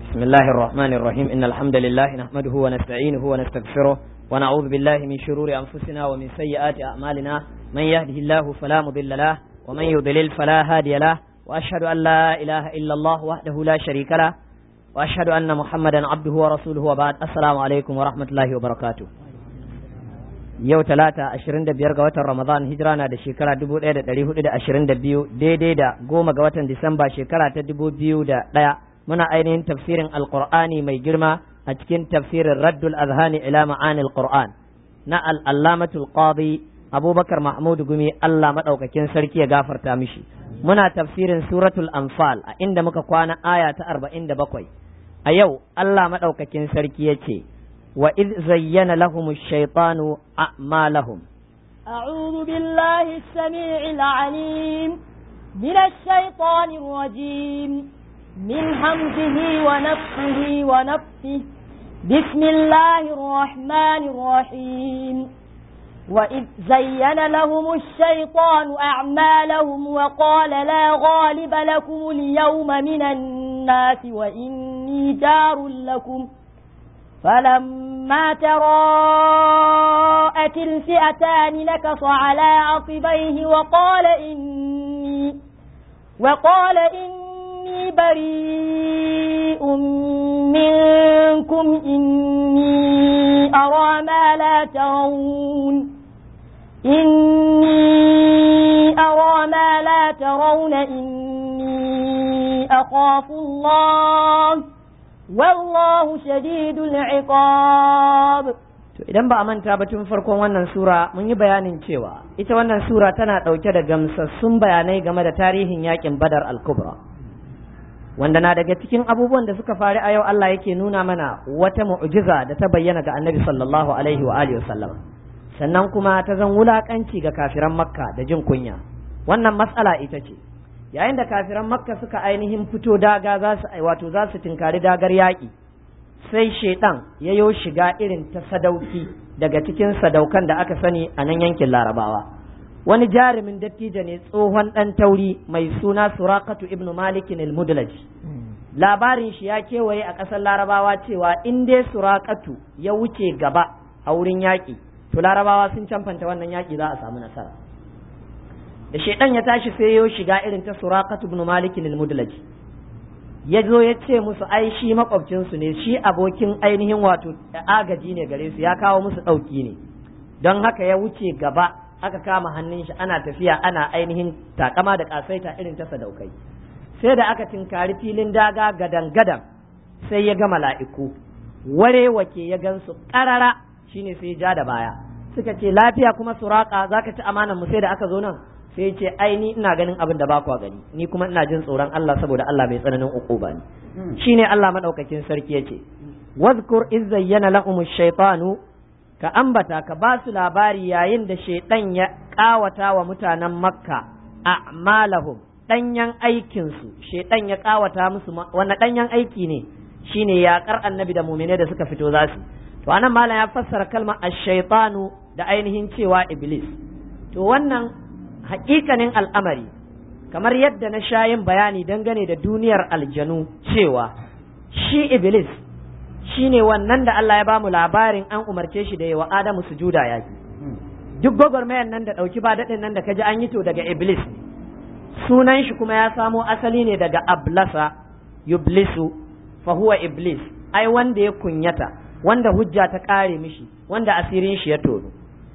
بسم الله الرحمن الرحيم إن الحمد لله نحمده ونستعينه ونستغفره ونعوذ بالله من شرور أنفسنا ومن سيئات أعمالنا من يهده الله فلا مضل له ومن يضلل فلا هادي له وأشهد أن لا إله إلا الله وحده لا شريك له وأشهد أن محمدا عبده ورسوله وبعد السلام عليكم ورحمة الله وبركاته yau talata ashirin da biyar ga watan ramadan hijira na da shekara dubu ɗaya da ɗari hudu da ashirin da biyu daidai da goma ga watan disamba shekara ta dubu biyu da ɗaya muna ainihin tafsirin alqur'ani mai girma a cikin tafsirin raddul azhani ila ma'anil qur'an na al'allamatul qadi abubakar mahmud gumi allah maɗaukakin sarki ya gafarta mishi muna tafsirin suratul anfal a inda muka kwana aya ta arba'in da bakwai a yau allah maɗaukakin sarki ya ce وإذ زين لهم الشيطان أعمالهم أعوذ بالله السميع العليم من الشيطان الرجيم من همزه ونفخه ونفثه بسم الله الرحمن الرحيم وإذ زين لهم الشيطان أعمالهم وقال لا غالب لكم اليوم من الناس وإني جار لكم فلما تراءت الفئتان نكص على عقبيه وقال إني وقال إني بريء منكم إني أرى ما لا ترون إني أرى ما لا ترون إني أخاف الله wallahu shadidul iqab to idan ba a manta ba tun farkon wannan sura mun yi bayanin cewa ita wannan sura tana dauke da gamsassun bayanai game da tarihin yakin badar al-kubra wanda na daga cikin abubuwan da suka faru a yau Allah yake nuna mana wata mu'jiza da ta bayyana ga annabi sallallahu alaihi wa alihi wasallam sannan kuma ta zan wulakanci ga kafiran makka da jin kunya wannan matsala ita ce yayin da kafiran makka suka ainihin fito daga za su wato za su tinkari dagar yaƙi sai shaidan ya yo shiga irin ta sadauki daga cikin sadaukan da aka sani a nan yankin larabawa wani jarumin dattijo ne tsohon ɗan tauri mai suna surakatu ibn malikin al-mudlaj labarin shi ya kewaye a ƙasar larabawa cewa in dai surakatu ya wuce gaba a wurin yaƙi to larabawa sun camfanta wannan yaƙi za a samu nasara da shaidan ya tashi sai ya shiga irin ta suraqatu ibn malik al-mudlaj ya zo ya ce musu ai shi makwabcin su ne shi abokin ainihin wato agaji ne gare su ya kawo musu dauki ne don haka ya wuce gaba aka kama hannun shi ana tafiya ana ainihin takama da kasaita irin ta sadaukai sai da aka tinkari filin daga gadan gadan sai ya ga mala'iku ware wake ya gansu karara shine sai ya ja da baya suka ce lafiya kuma suraka zaka ci amanan mu sai da aka zo nan sai ce ai ni ina ganin abin da ba kwa gani ni kuma ina jin tsoron Allah saboda Allah mai tsananin uquba ne shine Allah madaukakin sarki yace wadhkur iz zayyana lahum ash-shaytanu ka ambata ka ba su labari yayin da shaytan ya kawata wa mutanen makka a'malahum danyan aikin su shaytan ya kawata musu wannan danyan aiki ne shine yakar annabi da mu'mine da suka fito zasu to anan malam ya fassara kalmar ash-shaytanu da ainihin cewa iblis to wannan hakikanin al'amari kamar yadda na sha yin bayani dangane da duniyar aljanu cewa shi iblis shi ne wannan da Allah ya bamu labarin an umarce shi da yawa Adamu sujuda ya yi duk gwagwarmayar nan da ɗauki ba daɗin nan da kaji an yi to daga iblis sunan shi kuma ya samo asali ne daga ablasa yublisu fa huwa iblis ai wanda ya kunyata wanda hujja ta ƙare mishi wanda asirin shi ya tono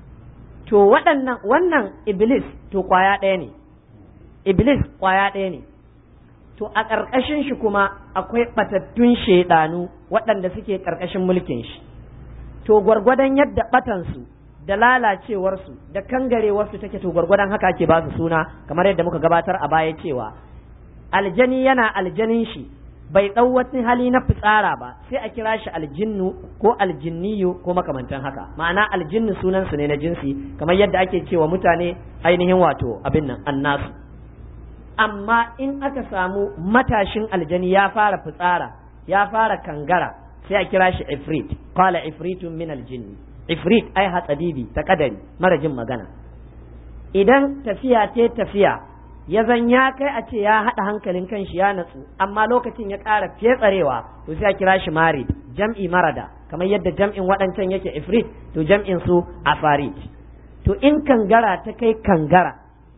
to waɗannan wannan iblis to kwaya ɗaya ne iblis kwaya ɗaya ne to a ƙarƙashin shi kuma akwai ɓatattun shaiɗanu waɗanda suke ƙarƙashin mulkin shi to gwargwadon yadda ɓatansu da lalacewarsu da kangarewarsu take to gwargwadon haka ake ba su suna kamar yadda muka gabatar a baya cewa aljani yana aljanin shi bai ɗau wani hali na fitsara ba sai a kira shi aljinnu ko aljinniyu ko makamantan haka ma'ana aljinnu sunansu ne na jinsi kamar yadda ake cewa mutane ainihin wato abin nan annasu amma in aka samu matashin aljani ya fara fitsara ya fara kangara sai a kira shi ifrit qala ifritun min aljinni ifrit ai hatsadibi ta kadari mara jin magana idan tafiya ce tafiya ya zan ya kai a ce ya haɗa hankalin kanshi ya natsu amma lokacin ya ƙara fetsarewa to sai a kira shi marid jam'i marada kamar yadda jam'in waɗancan yake ifrit to jam'in su afarit to in kangara ta kai kangara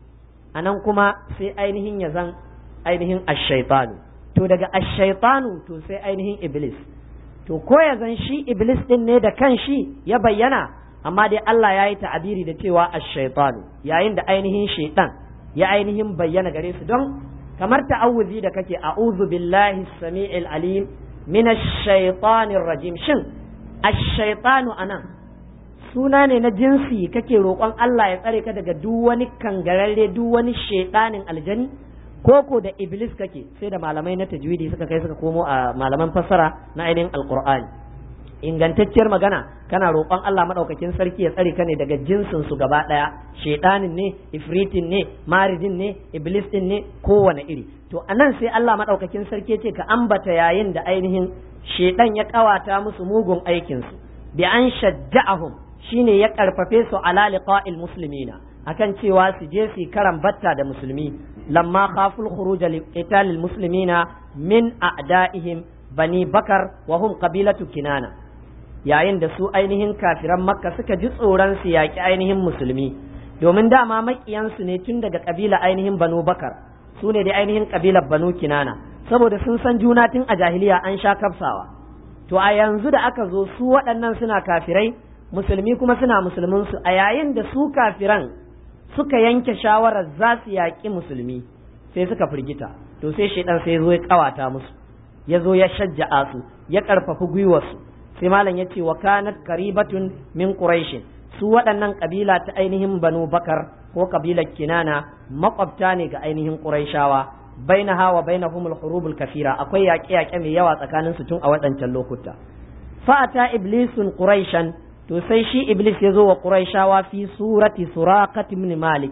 a nan kuma sai ainihin ya zan ainihin ashaitanu to daga ashaitanu to sai ainihin iblis to ko ya zan shi iblis din ne da kan shi ya bayyana amma dai Allah ya yi ta'abiri da cewa ashaitanu yayin da ainihin shaitan ya ainihin bayyana gare su don kamar ta'awuzi da kake a'udhu billahi samiil alim min ash-shaytanir rajim shin ash-shaytanu anan suna ne na jinsi kake roƙon Allah ya tsare ka daga duk wani kangararre duk wani shaiɗanin aljani koko da iblis kake sai da malamai na tajwidi suka kai suka komo a malaman fassara na ainihin alqur'ani ingantacciyar magana kana roƙon Allah madaukakin sarki ya tsare ka ne daga jinsin su gaba ɗaya shaiɗanin ne ifritin ne maridin ne iblis din ne kowane iri to anan sai Allah madaukakin sarki ya ce ka ambata yayin da ainihin shaiɗan ya kawata musu mugun aikin su bi an shajja'ahum shine ya karfafe su ala liqa'il muslimina akan cewa su je su karan batta da musulmi lamma khaful khuruj li qitalil muslimina min a'da'ihim bani bakar wa hum qabilatu kinana yayin da su ainihin kafiran makka suka ji tsoron su yaki ainihin musulmi domin dama makiyansu ne tun daga kabila ainihin banu bakar su ne da ainihin kabilar banu kinana saboda sun san juna tun a jahiliya an sha kafsawa to a yanzu da aka zo su waɗannan suna kafirai musulmi kuma suna musulminsu a yayin da su kafiran suka yanke shawarar za su yaƙi musulmi sai suka firgita to sai shaidan sai zo ya kawata musu ya zo ya shajja'a su ya ƙarfafi gwiwarsu sai malam ya ce wa kanat karibatun min quraishin su waɗannan ƙabila ta ainihin banu bakar ko ƙabilar kinana makwabta ne ga ainihin quraishawa bainaha wa bainahum al-hurubul kafira akwai yaƙe-yaƙe mai yawa tsakanin su tun a waɗancan lokuta fa'ata iblisun quraishan to sai shi iblis ya zo wa quraishawa fi surati suraqat ibn malik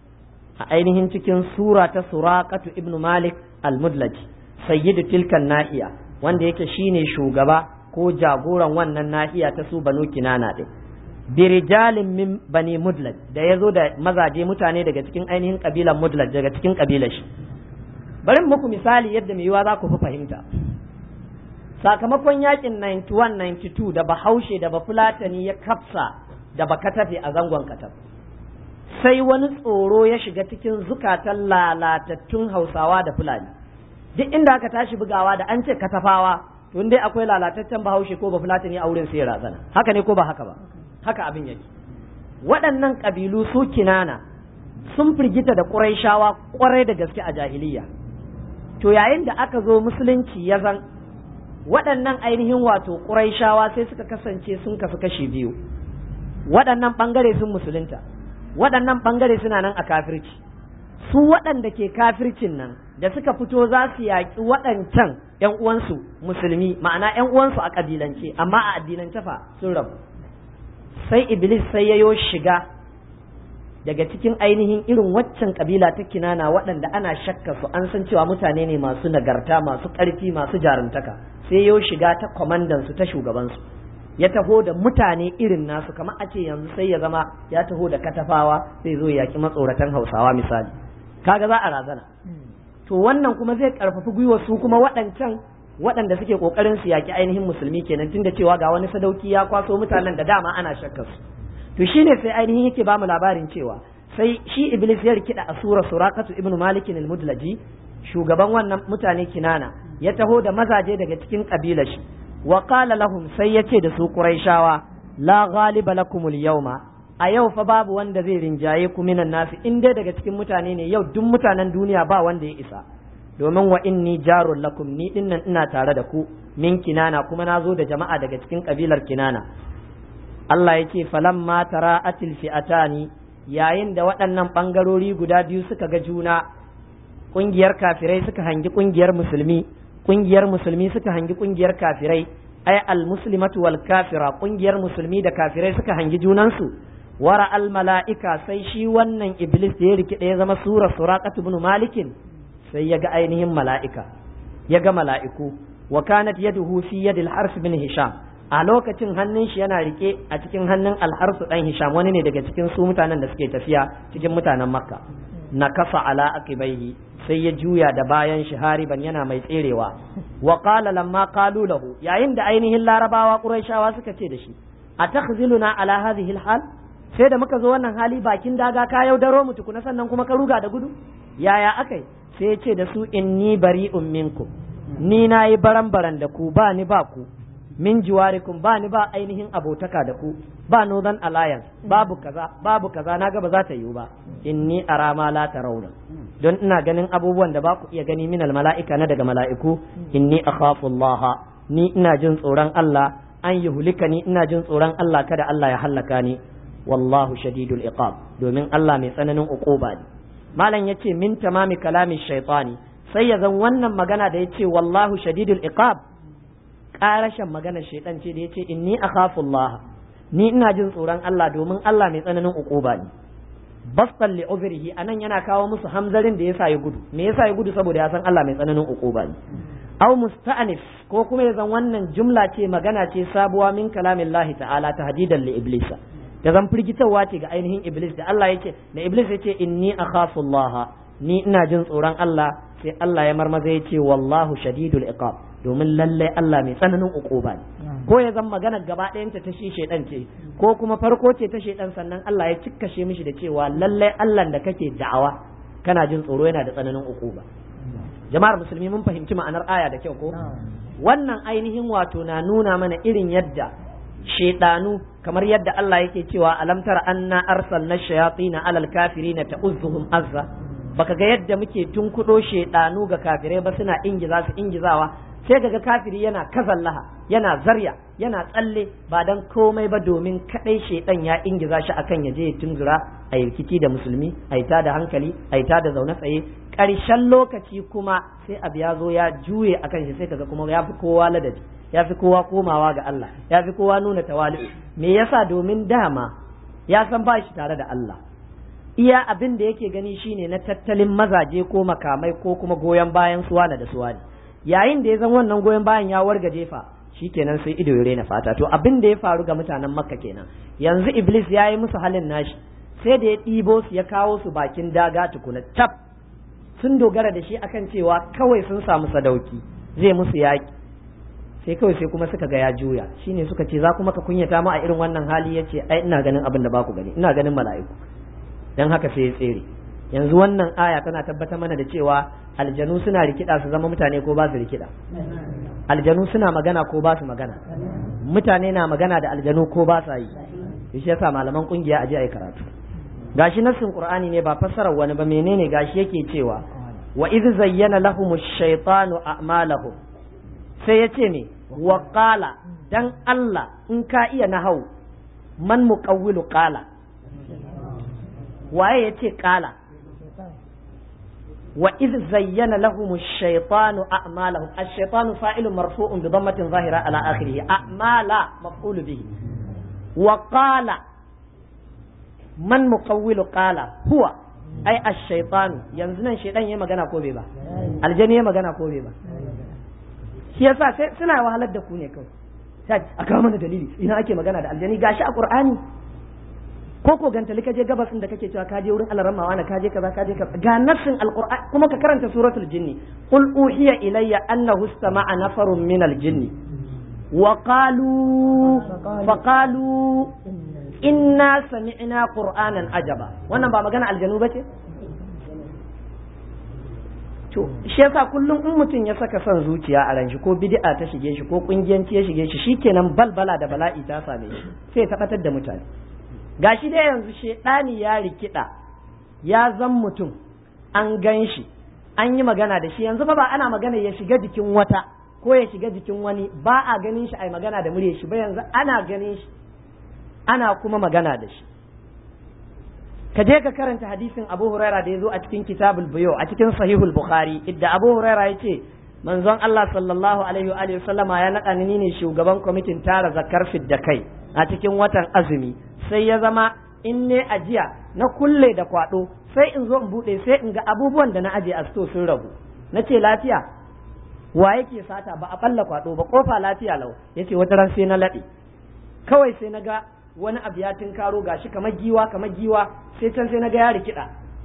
a ainihin cikin sura ta suraqatu ibn malik al-mudlaj sayyidu tilkan nahiya wanda yake shine shugaba ko jagoran wannan nahiya ta su banu kinana din birijalin min bani mudlaj da ya zo da mazaje mutane daga cikin ainihin kabilan mudlaj daga cikin kabilar shi bari muku misali yadda mai yiwa za ku fi fahimta sakamakon yakin 91-92 da bahaushe da bafulatani ya kafsa da bakatafe a zangon katab sai wani tsoro ya shiga cikin zukatan lalatattun hausawa da fulani duk inda aka tashi bugawa da an ce katafawa to dai akwai lalataccen bahaushe ko bafulatani a wurin sai razana haka ne ko ba haka ba haka abin yake waɗannan ƙabilu su kinana sun firgita da ƙuraishawa ƙwarai da gaske a jahiliya to yayin da aka zo musulunci ya zan waɗannan ainihin wato ƙuraishawa sai suka kasance sun kasu kashi biyu waɗannan ɓangare sun musulunta waɗannan ɓangare suna nan a kafirci su waɗanda ke kafircin nan da suka fito za su yaƙi waɗancan ‘yan uwansu musulmi ma'ana ‘yan uwansu a ƙabilance amma a addinance fa sun rabu sai iblis sai yayo shiga daga cikin ainihin irin waccan kabila ta kinana waɗanda ana shakka su an san cewa mutane ne masu nagarta masu ƙarfi masu jarumtaka sai yayo shiga ta kwamandan su ta shugabansu ya taho da mutane irin nasu kamar a ce yanzu sai ya zama ya taho da katafawa sai zo ya yaki matsoratan hausawa misali kaga za a razana to wannan kuma zai karfafi gwiwar su kuma waɗancan waɗanda suke ƙoƙarin su yaƙi ainihin musulmi kenan tunda cewa ga wani sadauki ya kwaso mutanen da dama ana shakkar su to shine sai ainihin yake bamu labarin cewa sai shi iblis ya rikida a sura surakatu ibnu malik al-mudlaji shugaban wannan mutane kinana ya taho da mazaje daga cikin kabilar shi wa qala lahum sai yace da su quraishawa la ghaliba lakum al-yawma a yau fa babu wanda zai rinjaye ku minan nasu in dai daga cikin mutane ne yau duk mutanen duniya ba wanda ya isa domin wa inni jarun lakum ni dinnan ina tare da ku min kinana kuma na zo da jama'a daga cikin kabilar kinana Allah ya ce falamma tara'atil fi'atani yayin da waɗannan ɓangarori guda biyu suka ga juna ƙungiyar kafirai suka hangi ƙungiyar musulmi ƙungiyar musulmi suka hangi ƙungiyar kafirai ay al muslimatu wal kafira ƙungiyar musulmi da kafirai suka hangi junansu wara al mala'ika sai shi wannan iblis da ya rikide ya zama sura suraqatu ibn malikin sai ya ga ainihin mala'ika ya ga mala'iku wa kanat yaduhu fi yadil harf bin hisham a lokacin hannun shi yana rike a cikin hannun alharsu dan hisham wani ne daga cikin su mutanen da suke tafiya cikin mutanen makka nakasa ala aqibaihi sai ya juya da bayan shi hariban yana mai tserewa wa qala lamma qalu lahu yayin da ainihin larabawa quraishawa suka ce da shi atakhziluna ala hadhihi alhal sai da muka zo wannan hali bakin daga ka yaudaro mu tukuna sannan kuma ka ruga da gudu yaya akai sai ya ce da su inni bari'un minkum ni nayi baran-baran da ku ba ni ba ku min jiwarikum ba ni ba ainihin abotaka da ku ba northern alliance babu kaza babu kaza na ga ba za ta yiwu ba inni ara ma la tarawna don ina ganin abubuwan da ba ku iya gani min mala'ika na daga mala'iku inni akhafu Allah ni ina jin tsoron Allah an yi hulika ni ina jin tsoron Allah kada Allah ya hallaka ni wallahu shadidul iqab domin Allah mai tsananin uquba ne malam yace min tamami kalami shaytani sai ya zan wannan magana da yace wallahu shadidul iqab karashin magana shaitan ce da yace inni akhafu Allah ni ina jin tsoron Allah domin Allah mai tsananin uquba ne bastan li uzrihi anan yana kawo musu hamzarin da yasa ya gudu me yasa ya gudu saboda ya san Allah mai tsananin uquba ne aw musta'anif ko kuma ya zan wannan jumla ce magana ce sabuwa min kalamillahi ta'ala tahdidan li iblisa da zan firgitarwa ce ga ainihin iblis da Allah yace da iblis yace inni akhafu Allah ni ina jin tsoron Allah sai Allah ya marmaza yace wallahu shadidul iqab domin lalle Allah mai tsananin uquba ne ko ya zan magana gaba ɗayanta ta shi shaidan ce ko kuma farko ce ta shaidan sannan Allah ya cikkashe mishi da cewa lalle Allah da kake da'awa kana jin tsoro yana da tsananin uquba jama'ar musulmi mun fahimci ma'anar aya da kyau ko wannan ainihin wato na nuna mana irin yadda shaidanu kamar yadda Allah yake cewa alam tara anna arsalna shayatin alal kafirina ta'uzzuhum azza baka ga yadda muke tunkudo shaidanu ga kafirai ba suna ingiza su ingizawa sai kaga kafiri yana kazallaha yana zarya yana tsalle ba dan komai ba domin kadai shaidan ya ingiza shi akan ya je ya tunzura a rikici da musulmi a yi da hankali a yi da zaune tsaye ƙarshen lokaci kuma sai abu ya zo ya juye akan shi sai kaga kuma ya fi kowa ladabi ya fi kowa komawa ga Allah ya fi kowa nuna tawali'u me yasa domin dama ya san ba shi tare da Allah iya abin da yake gani shine na tattalin mazaje ko makamai ko kuma goyon bayan suwana da suwani yayin da ya zan wannan goyon bayan ya warga jefa kenan sai ido ya rena fata to abin da ya faru ga mutanen makka kenan yanzu iblis ya yi musu halin nashi sai da ya ɗibo su ya kawo su bakin daga tukuna tab sun dogara da shi akan cewa kawai sun samu sadauki zai musu yaƙi sai kawai sai kuma suka ga ya juya shine suka ce za kuma ka kunyata mu a irin wannan hali yace ai ina ganin abin da baku gani ina ganin mala'iku dan haka sai ya tsere yanzu wannan aya tana tabbatar mana da cewa aljanu suna rikida su zama mutane ko ba su rikida aljanu suna magana ko ba su magana mutane na magana da aljanu ko ba sa yi shi yasa malaman kungiya aje ayi karatu gashi nassin qur'ani ne ba fassarar wani ba menene gashi yake cewa wa iz zayyana lahum ash-shaytanu a'malahum sai yace ne wa qala dan Allah in ka iya nahau man muqawwilu qala waye yace qala وإذ زين لهم الشيطان أعمالهم الشيطان فاعل مرفوع بضمة ظاهرة على آخره أعمال مفعول به وقال من مقول قال هو أي الشيطان ينزل الشيطان يما غنا كوبي با الجن يما غنا كوبي با shi yasa sai suna wahalar da ku ne kawai sai a kawo mana dalili ina ake magana da aljani gashi a qur'ani ko ko gantali ka je gabasin da kake cewa ka je wurin alarama wani ka je kaza ka je kaza ga nassin alqur'ani kuma ka karanta suratul jinni qul uhiya ilayya annahu istama'a nafarun min aljinni wa qalu fa qalu inna sami'na qur'anan ajaba wannan ba magana aljanu bace to shi yasa kullum in mutum ya saka son zuciya a ranshi ko bid'a ta shige shi ko kungiyanci ya shige shi shikenan balbala da bala'i ta same shi sai ya tabbatar da mutane gashi dai yanzu shedani ya rikida ya zan mutum an gan shi an yi magana da shi yanzu ba ba ana magana ya shiga jikin wata ko ya shiga jikin wani ba a ganin shi ai magana da murya shi ba yanzu ana ganin shi ana kuma magana da shi ka je ka karanta hadisin Abu Huraira da ya zo a cikin kitabul buyo a cikin sahihul Bukhari idda Abu Huraira ya ce manzon Allah sallallahu alaihi wa sallama ya naɗa ni ne shugaban kwamitin tara zakar fidda kai a cikin watan azumi sai ya zama in ne ajiya na kulle da kwado sai in zo in bude sai in ga abubuwan da na aje a sto sun ragu na ce lafiya wa yake sata ba a balla kwado ba kofa lafiya lau yace wata ran sai na laɗe kawai sai na ga wani abu ya tinkaro gashi kamar giwa kamar giwa sai can sai na ga ya rikida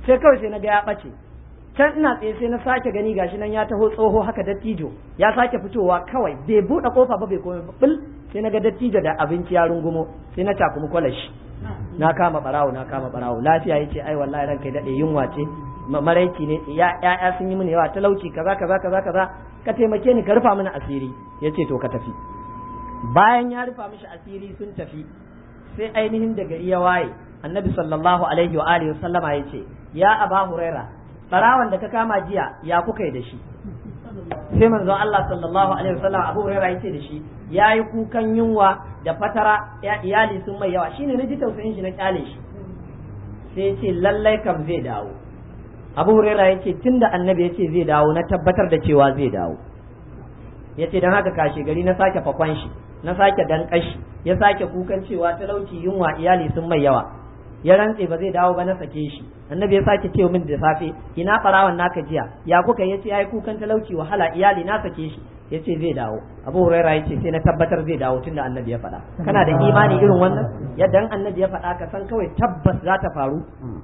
sai kawai sai na ga ya ɓace can ina tsaye sai na sake gani gashi nan ya taho tsoho haka dattijo ya sake fitowa kawai bai buɗe kofa ba bai komai bil sai na ga dattijo da abinci ya rungumo sai na takumi kwalashi na kama barawo na kama barawo lafiya yace ai wallahi ranka dade yunwa ce maraici ne ya ya sun yi mini yawa talauci kaza kaza kaza kaza ka taimake ni ka rufa mini asiri yace to ka tafi bayan ya rufa mishi asiri sun tafi sai ainihin da gari ya waye annabi sallallahu alaihi wa alihi wasallama yace ya aba huraira barawan da ka kama jiya ya kuka yi da shi sai manzo Allah sallallahu alaihi wasallam Abu Hurairah yace da shi yayi kukan yunwa da fatara ya iyali sun mai yawa shine naji tausayin shi na kyale shi sai yace lallai kam zai dawo Abu Hurairah yace tunda annabi yace zai dawo na tabbatar da cewa zai dawo yace dan haka kashe gari na sake fakon shi na sake dankashi ya sake kukan cewa talauci yunwa iyali sun mai yawa ya rantse ba zai dawo ba na sake shi annabi ya sake ce min da safe ina farawan naka jiya ya kuka yace yayi kukan talauci wahala iyali na sake shi yace zai dawo abu huraira yace sai na tabbatar zai dawo tunda annabi ya faɗa kana da imani irin wannan yadda annabi ya faɗa ka san kawai tabbas za ta faru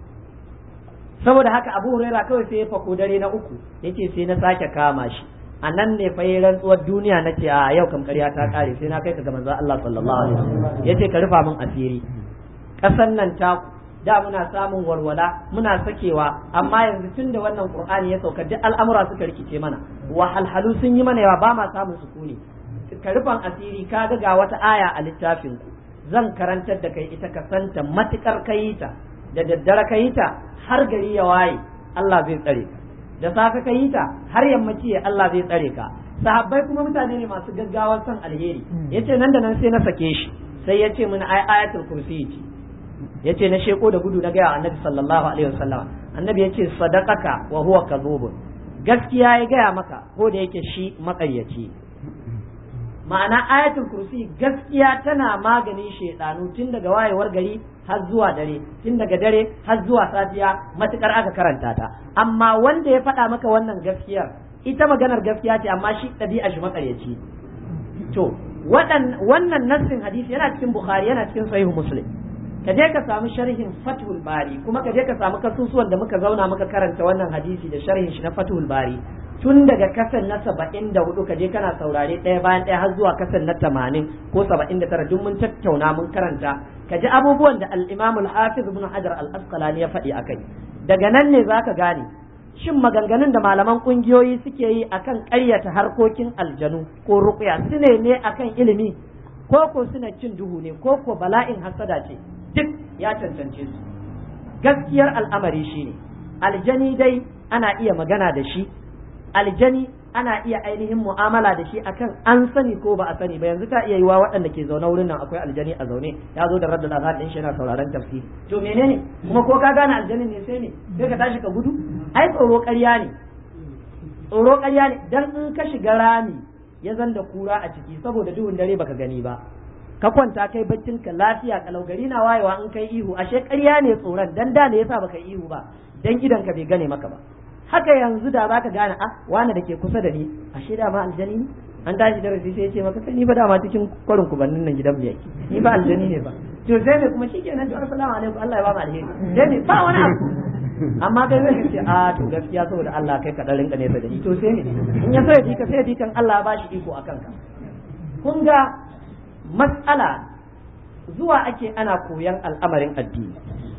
saboda haka abu huraira kawai sai ya fako dare na uku yace sai na sake kama shi a nan ne fa yi rantsuwar duniya na ce a yau kam ƙarya ta ƙare sai na kai ka ga manzon Allah sallallahu alaihi wasallam yace ka rufa min asiri ƙasan nan ta da muna samun walwala muna sakewa amma yanzu tun da wannan qur'ani ya sauka duk al'amura suka rikice mana wahalhalu sun yi mana yawa ba ma samun sukuni ka rufan asiri ka ga ga wata aya a littafin ku zan karantar da kai ita ka santa matukar kai ta da daddare kai ta har gari ya waye Allah zai tsare ka da safe kai ta har yammaci ya Allah zai tsare ka sahabbai kuma mutane ne masu gaggawar son alheri yace nan da nan sai na sake shi sai yace mun ai ayatul kursi ce yace na sheko da gudu na gaya annabi sallallahu alaihi wasallam annabi yace sadaqaka wa huwa kadhubun gaskiya ya gaya maka ko da yake shi makaryaci ma'ana ayatul kursi gaskiya tana maganin shedanu tun daga wayewar gari har zuwa dare tun daga dare har zuwa safiya matukar aka karanta ta amma wanda ya faɗa maka wannan gaskiyar ita maganar gaskiya ce amma shi ɗabi'a shi makaryaci to wannan nassin hadisi yana cikin bukhari yana cikin sahihu muslim ka je ka samu sharhin fathul bari kuma ka je ka samu kasusuwan da muka zauna muka karanta wannan hadisi da sharhin shi na fathul bari tun daga kasan na saba'in da hudu ka je kana saurare ɗaya bayan ɗaya har zuwa kasan na tamanin ko saba'in da tara duk mun tattauna mun karanta ka ji abubuwan da al-imam al-hafiz ibn hajar al-asqalani ya faɗi akai daga nan ne zaka gane shin maganganun da malaman kungiyoyi suke yi akan ƙaryata harkokin aljanu ko ruqya su ne ne akan ilimi ko ko suna cin duhu ne ko ko bala'in hasada ce duk ya cancance su gaskiyar al'amari shine aljani dai ana iya magana da shi aljani ana iya ainihin mu'amala da shi akan an sani ko ba a sani ba yanzu ta iya yiwa waɗanda ke zaune wurin nan akwai aljani a zaune ya zo da raddul azhar din shi yana sauraron tafsiri to menene kuma ko ka gane aljanin ne sai ne sai ka tashi ka gudu ai tsoro ƙarya ne tsoro ƙarya ne dan in ka shiga rami ya zan da kura a ciki saboda duhun dare baka gani ba ka kwanta kai baccin ka lafiya kalau gari na wayewa in kai ihu ashe ƙarya ne tsoron dan da ne yasa baka ihu ba dan idan ka bai gane maka ba haka yanzu da zaka gane a wani da ke kusa da ni ashe da ma aljani ne an tashi darasi sai ya ce maka kai ni fa dama cikin kwarin kubannin nan gidan mu yake ni ba aljani ne ba to sai ne kuma shikenan to assalamu alaikum Allah ya ba mu alheri sai ne ba wani abu amma kai zai ce a to gaskiya saboda Allah kai ka dan rinka nesa da ni to sai ne in ya so ya dika sai ya dikan Allah ya bashi iko akan ka kun ga mas'ala zuwa ake ana koyan al'amarin addini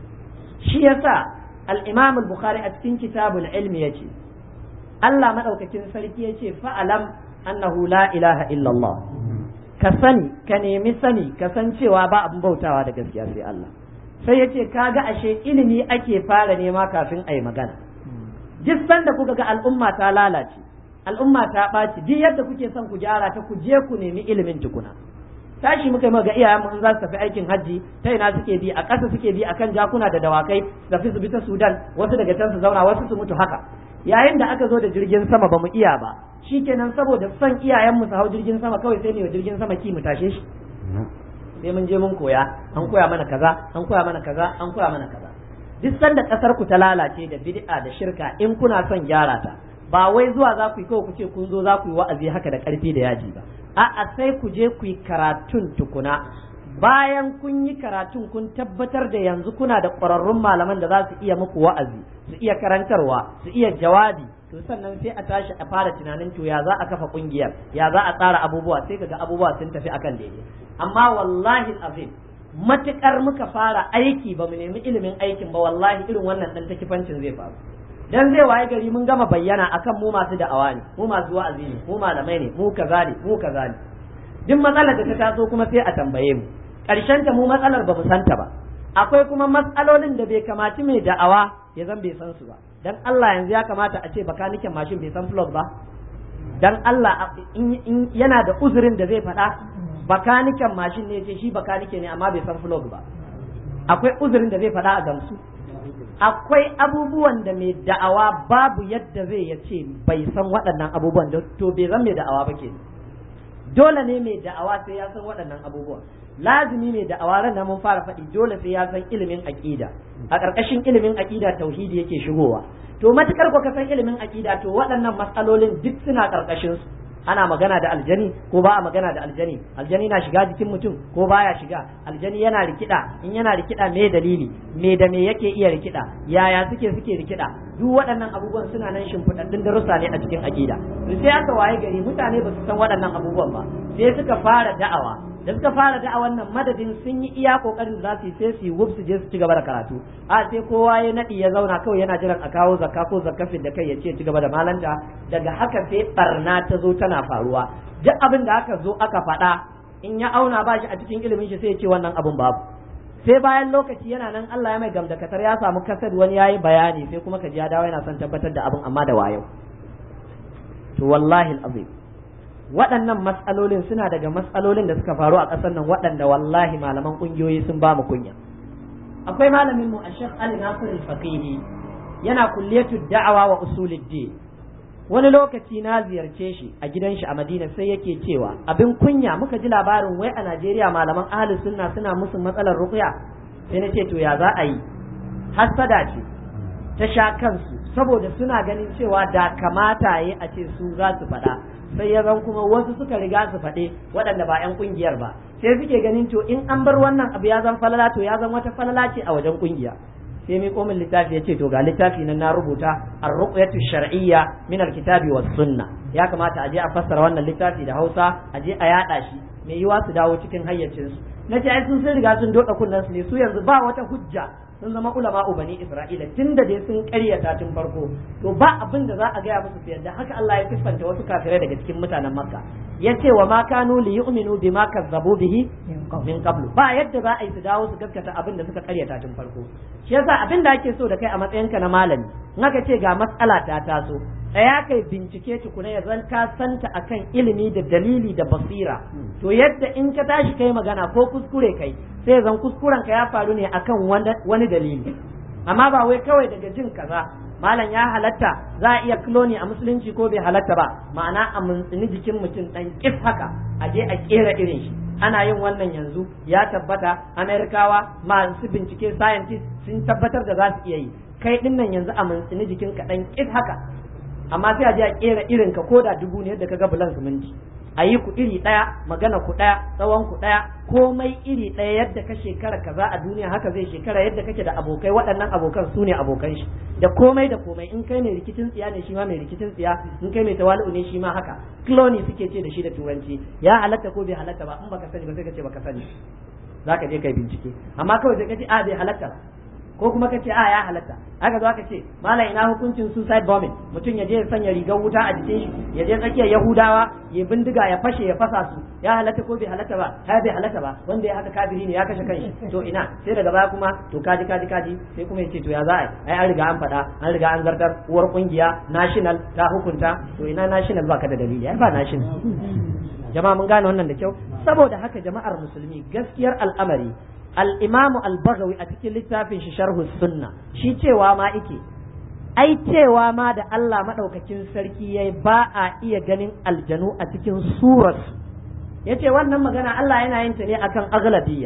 shi yasa al-Imam al-Bukhari a cikin kitabul ilmi yace Allah madaukakin sarki yace fa'alam annahu la ilaha illallah ka sani ka nemi sani ka san cewa ba abin bautawa da gaskiya sai Allah sai yace kaga ashe ilimi ake fara nema kafin a yi magana duk sanda kuka ga al'umma ta lalace al'umma ta ɓaci duk yadda kuke son ku gyara ta ku je ku nemi ilimin tukuna tashi muka yi ga iyayen mu in za su tafi aikin hajji ta ina suke bi a ƙasa suke bi akan jakuna da dawakai su tafi su bi ta Sudan wasu daga can su zauna wasu su mutu haka yayin da aka zo da jirgin sama ba mu iya ba shikenan saboda son iyayen mu su hau jirgin sama kawai sai ne wa jirgin sama ki mu tashe shi sai mun je mun koya an koya mana kaza an koya mana kaza an koya mana kaza duk sanda kasar ku ta lalace da bid'a da shirka in kuna son gyara ta ba wai zuwa za ku yi kawai ku ce kun zo za ku yi wa'azi haka da karfi da yaji ba a'a sai ku je ku yi karatun tukuna bayan kun yi karatun kun tabbatar da yanzu kuna da ƙwararrun malaman da za su iya muku wa'azi su iya karantarwa su iya jawabi to sannan sai a tashi a fara tunanin to ya za a kafa kungiyar ya za a tsara abubuwa sai kaga abubuwa sun tafi akan daidai amma wallahi azim matukar muka fara aiki ba mu nemi ilimin aikin ba wallahi irin wannan dan takifancin zai faru dan zai waye gari mun gama bayyana akan mu masu da'awa ne mu masu wa'azi ne mu malamai ne mu kaza ne mu kaza ne duk matsalar da ta taso kuma sai a tambaye mu karshen ta mu matsalar ba mu santa ba akwai kuma matsalolin da bai kamaci mai da'awa ya zan bai san su ba dan Allah yanzu ya kamata a ce bakaniken mashin bai san flog ba dan Allah in yana da uzurin da zai faɗa bakaniken mashin ne ce shi bakanike ne amma bai san flog ba akwai uzurin da zai faɗa a gamsu akwai abubuwan da mai da'awa babu yadda zai ya ce bai san waɗannan abubuwan to bai zan mai da'awa ba ke dole ne mai da'awa sai ya san waɗannan abubuwan lazimi mai da'awa ran mun fara faɗi dole sai ya san ilimin aƙida a ƙarƙashin ilimin aƙida tauhidi yake shigowa to matukar ko ka san ilimin aƙida to waɗannan matsalolin duk suna ƙarƙashin su ana magana da aljani ko ba a magana da aljani aljani na shiga jikin mutum ko baya shiga aljani yana rikida in yana rikida me dalili me da me yake iya rikida yaya suke suke rikida duk waɗannan abubuwan suna nan shimfiɗaɗɗun darussa ne a cikin aƙida to sai aka waye gari mutane ba su san waɗannan abubuwan ba sai suka fara da'awa da suka fara da'awan nan madadin sun yi iya kokarin da za su yi sai su yi wuf su je su ci gaba da karatu a sai kowa ya naɗi ya zauna kawai yana jiran a kawo zakka ko zakkafin da kai ya ce ci gaba da malanta daga haka sai barna ta zo tana faruwa duk abin da aka zo aka faɗa in ya auna ba shi a cikin ilimin shi sai ya ce wannan abin babu sai bayan lokaci yana nan Allah ya mai gamdakatar ya samu kasad wani yayi bayani sai kuma ka ji ya dawo yana son tabbatar da abin amma da wayo to wallahi azim waɗannan matsalolin suna daga matsalolin da suka faru a ƙasar nan waɗanda wallahi malaman ƙungiyoyi sun ba mu kunya akwai malamin mu Sheikh Ali Nasir al-Faqihi yana kulliyatu da'awa wa usuluddin wani lokaci na ziyarce shi a gidan shi a Madina sai yake cewa abin kunya muka ji labarin wai a Najeriya malaman ahlus sunna suna musu matsalar ruqya sai na ce to ya za a yi hasada ce ta sha kansu saboda suna ganin cewa da kamata yi a ce su za su faɗa sai ya zan kuma wasu suka riga su faɗe waɗanda ba 'yan ƙungiyar ba sai suke ganin to in an bar wannan abu ya zan falala to ya zan wata falala ce a wajen ƙungiya sai mai komin littafi ya ce to ga littafi nan na rubuta ar-ruqyatu shar'iyya min al-kitabi was sunna ya kamata a je a fassara wannan littafi da Hausa a je a yada shi mai yiwa su dawo cikin hayyacin su nace ai sun sun riga sun doka kunnan su ne su yanzu ba wata hujja sun zama ulama bani Isra'ila tunda dai sun ƙaryata tun farko to ba abin da za a gaya musu su yadda haka Allah ya siffanta wasu kafirai daga cikin mutanen Makka yace wa ma kanu li yu'minu bima kazzabu bihi min qablu ba yadda za a yi su dawo su gaskata abin da suka ƙaryata tun farko shi yasa abin da ake so da kai a matsayinka na malami in aka ce ga matsala ta taso tsaya kai bincike tukuna ya zan ka santa akan ilimi da dalili da basira to yadda in ka tashi kai magana ko kuskure kai sai zan kuskuren ka ya faru ne akan wani dalili amma ba wai kawai daga jin kaza malam ya halatta za a iya kloni a musulunci ko bai halatta ba ma'ana a muntsini jikin mutum dan kif haka a je a kera irin shi ana yin wannan yanzu ya tabbata amerikawa masu bincike scientist sun tabbatar da za su iya yi kai din nan yanzu a muntsini jikin ka dan kif haka amma sai a je a kera irin ka koda dubu ne yadda kaga bulan siminti a yi ku iri ɗaya magana ku ɗaya tsawon ku ɗaya komai iri ɗaya yadda ka shekara kaza a duniya haka zai shekara yadda kake da abokai waɗannan abokan su ne abokan shi da komai da komai in kai mai rikicin tsiya ne shi ma mai rikicin tsiya in kai mai tawali'u ne shi ma haka clone suke ce da shi da turanci ya halatta ko bai halatta ba in baka sani ba sai ka ce baka sani zaka je kai bincike amma kawai sai ka ce a bai halatta ko kuma ka ce a ya halatta haka zo aka ce malam ina hukuncin suicide bombing mutum ya je ya sanya rigar wuta a jikin shi ya je tsakiyar yahudawa ya bindiga ya fashe ya fasa su ya halatta ko bai halatta ba ha bai halatta ba wanda ya haka kafiri ne ya kashe kanshi to ina sai daga baya kuma to kaji kaji kaji sai kuma ya ce to ya za a ai an riga an faɗa an riga an zartar uwar kungiya national ta hukunta to ina national baka da dalili ai ba national jama'a mun gane wannan da kyau saboda haka jama'ar musulmi gaskiyar al'amari al'imamu al-bagawi a cikin littafin shi sharhu sunna shi cewa ma ike ai cewa ma da Allah maɗaukakin sarki ya ba a iya ganin aljanu a cikin surarsu ya ce wannan magana Allah yana yin ta ne akan agladiyya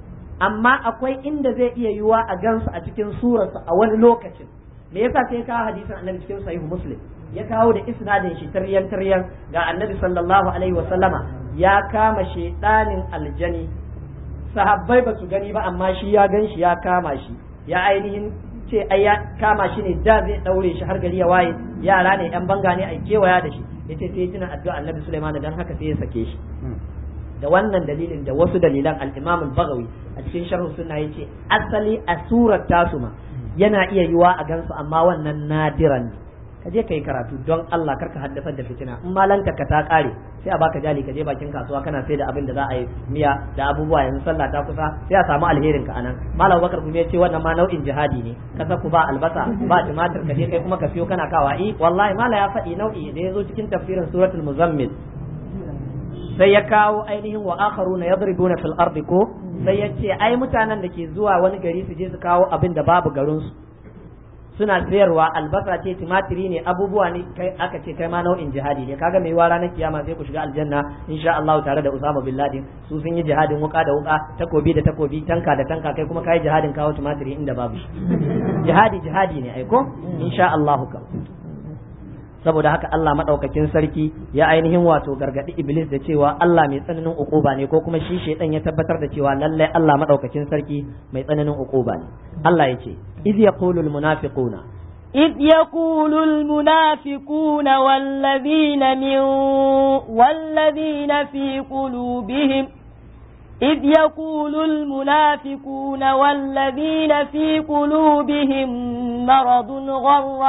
amma akwai inda zai iya yiwa a gansu a cikin surarsu a wani lokacin me yasa sai kawo hadisin annabi cikin sahihu muslim ya kawo da isnadin shi taryan taryan ga annabi sallallahu alaihi wa sallama ya kama shedanin aljani sahabbai ba su gani ba amma shi ya gan shi ya kama shi ya ainihin ce ai ya kama shi ne da zai daure shi har gari ya waye yara ne yan banga ne a kewaya da shi yace sai tuna addu'a annabi Sulaiman dan haka sai ya sake shi da wannan dalilin da wasu dalilan al-Imam al-Baghawi a cikin sharh sunna yace asali a surar tasu ma yana iya yiwa a gansu amma wannan nadiran ne ka je ka yi karatu don Allah karka haddasar da fitina in malanta ka ta kare sai a baka jali ka je bakin kasuwa kana sai da abin da za a yi miya da abubuwa yanzu sallah ta kusa sai a samu alherin ka anan malam bakar kuma ya ce wannan ma nau'in jihadi ne ka saku ba albasa ba tumatir ka je kai kuma ka siyo kana kawa i wallahi mala ya faɗi nau'i da ya zo cikin tafsirin suratul muzammil sai ya kawo ainihin wa akharuna yadribuna fil ardi ko sai ya ce ai mutanen da ke zuwa wani gari su je su kawo abin da babu garin su suna sayarwa albasa ce timatiri ne abubuwa ne kai aka ce kai ma nau'in jihadi ne kaga mai ranar kiyama sai ku shiga aljanna insha Allah tare da Usama bin Laden su sun yi jihadin wuka da wuka takobi da takobi tanka da tanka kai kuma kai jihadin kawo timatiri inda babu shi jihadi jihadi ne ai ko insha Allah ka saboda haka Allah madaukakin sarki ya ainihin wato gargadi Iblis da cewa Allah mai tsananin ukuba ne ko kuma shi shedan ya tabbatar da cewa lallai Allah madaukakin sarki mai tsananin ukuba ne Allah ya ce iz yaqulul munafiquna إذ يقول المنافقون والذين من والذين في قلوبهم إذ يقول المنافقون والذين في قلوبهم مرض غر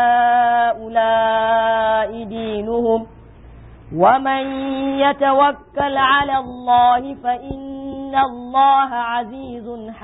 هؤلاء دينهم ومن يتوكل على الله فإن الله عزيز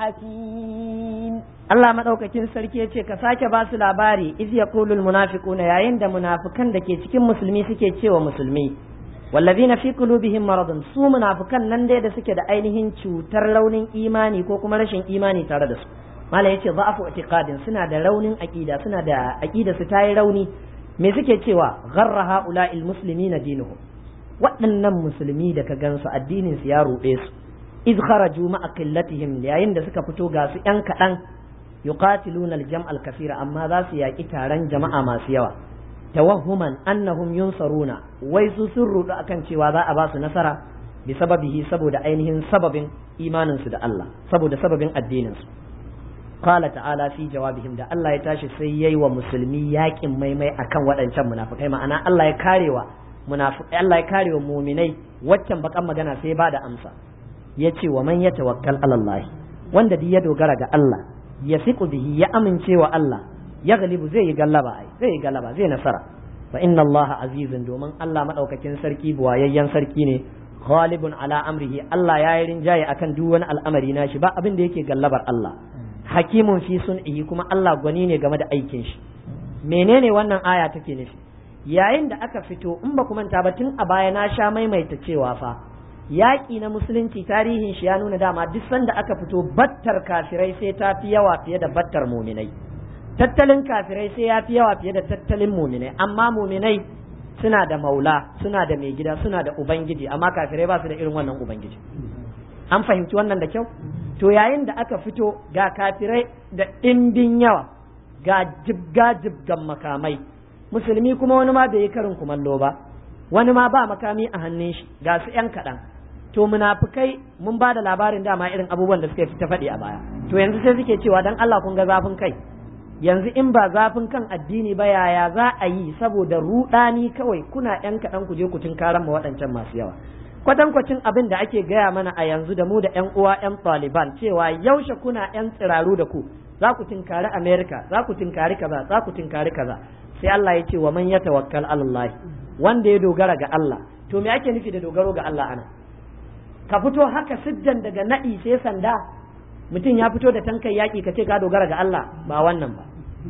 حكيم Allah madaukakin sarki yace ka sake ba su labari iz yaqulul munafiquna yayin da munafikan da ke cikin musulmi suke cewa musulmi wallazina fi qulubihim maradun su munafikan nan dai da suke da ainihin cutar raunin imani ko kuma rashin imani tare da su mala yace za'afu i'tiqadin suna da raunin aqida suna da aqida su tayi rauni me suke cewa gharra haula'il muslimina dinuhum waɗannan musulmi da ka gansu addinin su ya ruɗe su iz kharaju ma'a qillatihim yayin da suka fito ga su yan kaɗan yuqatiluna al-jam' al-kathira amma za su yaƙi taron jama'a masu yawa tawahhuman annahum yunsaruna wai su sun rudu akan cewa za a ba su nasara bi sababihi saboda ainihin sababin imanin su da Allah saboda sababin addinin su qala ta'ala fi jawabihim da Allah ya tashi sai yayi wa musulmi yaƙin maimai akan waɗancan munafikai ma'ana Allah ya karewa munafikai Allah ya karewa mu'minai waccan bakan magana sai ba da amsa yace wa man yatawakkal ala Allah wanda duk ya dogara ga Allah ya fiqu bihi ya amince wa Allah ya galibu zai yi gallaba ai zai yi gallaba zai nasara fa inna Allah azizun domin Allah madaukakin sarki buwayayyen sarki ne ghalibun ala amrihi Allah ya yi rinjaye akan duk wani al'amari nashi ba abin da yake gallabar Allah hakimun fi sun'ihi kuma Allah gwani ne game da aikin shi menene wannan aya take nufi yayin da aka fito in ba ku manta ba tun a baya na sha maimaita cewa fa yaƙi na musulunci tarihin shi ya nuna dama duk sanda aka fito battar kafirai sai ta fi yawa fiye da battar muminai tattalin kafirai sai ya fi yawa fiye da tattalin muminai amma muminai suna da maula suna da mai gida suna da ubangiji amma kafirai ba su da irin wannan ubangiji an fahimci wannan da kyau to yayin da aka fito ga kafirai da ɗimbin yawa ga jibga jibgan makamai musulmi kuma wani ma bai yi karin kumallo ba wani ma ba makami a hannun shi ga su yan kaɗan to munafukai mun ba da labarin dama irin abubuwan da suka fi ta faɗi a baya to yanzu sai suke cewa dan Allah kun ga zafin kai yanzu in ba zafin kan addini ba yaya za a yi saboda ruɗani kawai kuna yan kaɗan ku je ku tunkaran ma waɗancan masu yawa kwatankwacin abin da ake gaya mana a yanzu da mu da yan uwa yan Taliban cewa yaushe kuna yan tsiraru da ku za ku tinkari America za ku tinkari kaza za ku tinkari kaza sai Allah ya ce wa man yatawakkal ala Allah wanda ya dogara ga Allah to me ake nufi da dogaro ga Allah ana ka fito haka siddan daga naɗi sai sanda mutum ya fito da tankan yaƙi ka ce ka dogara ga Allah ba wannan ba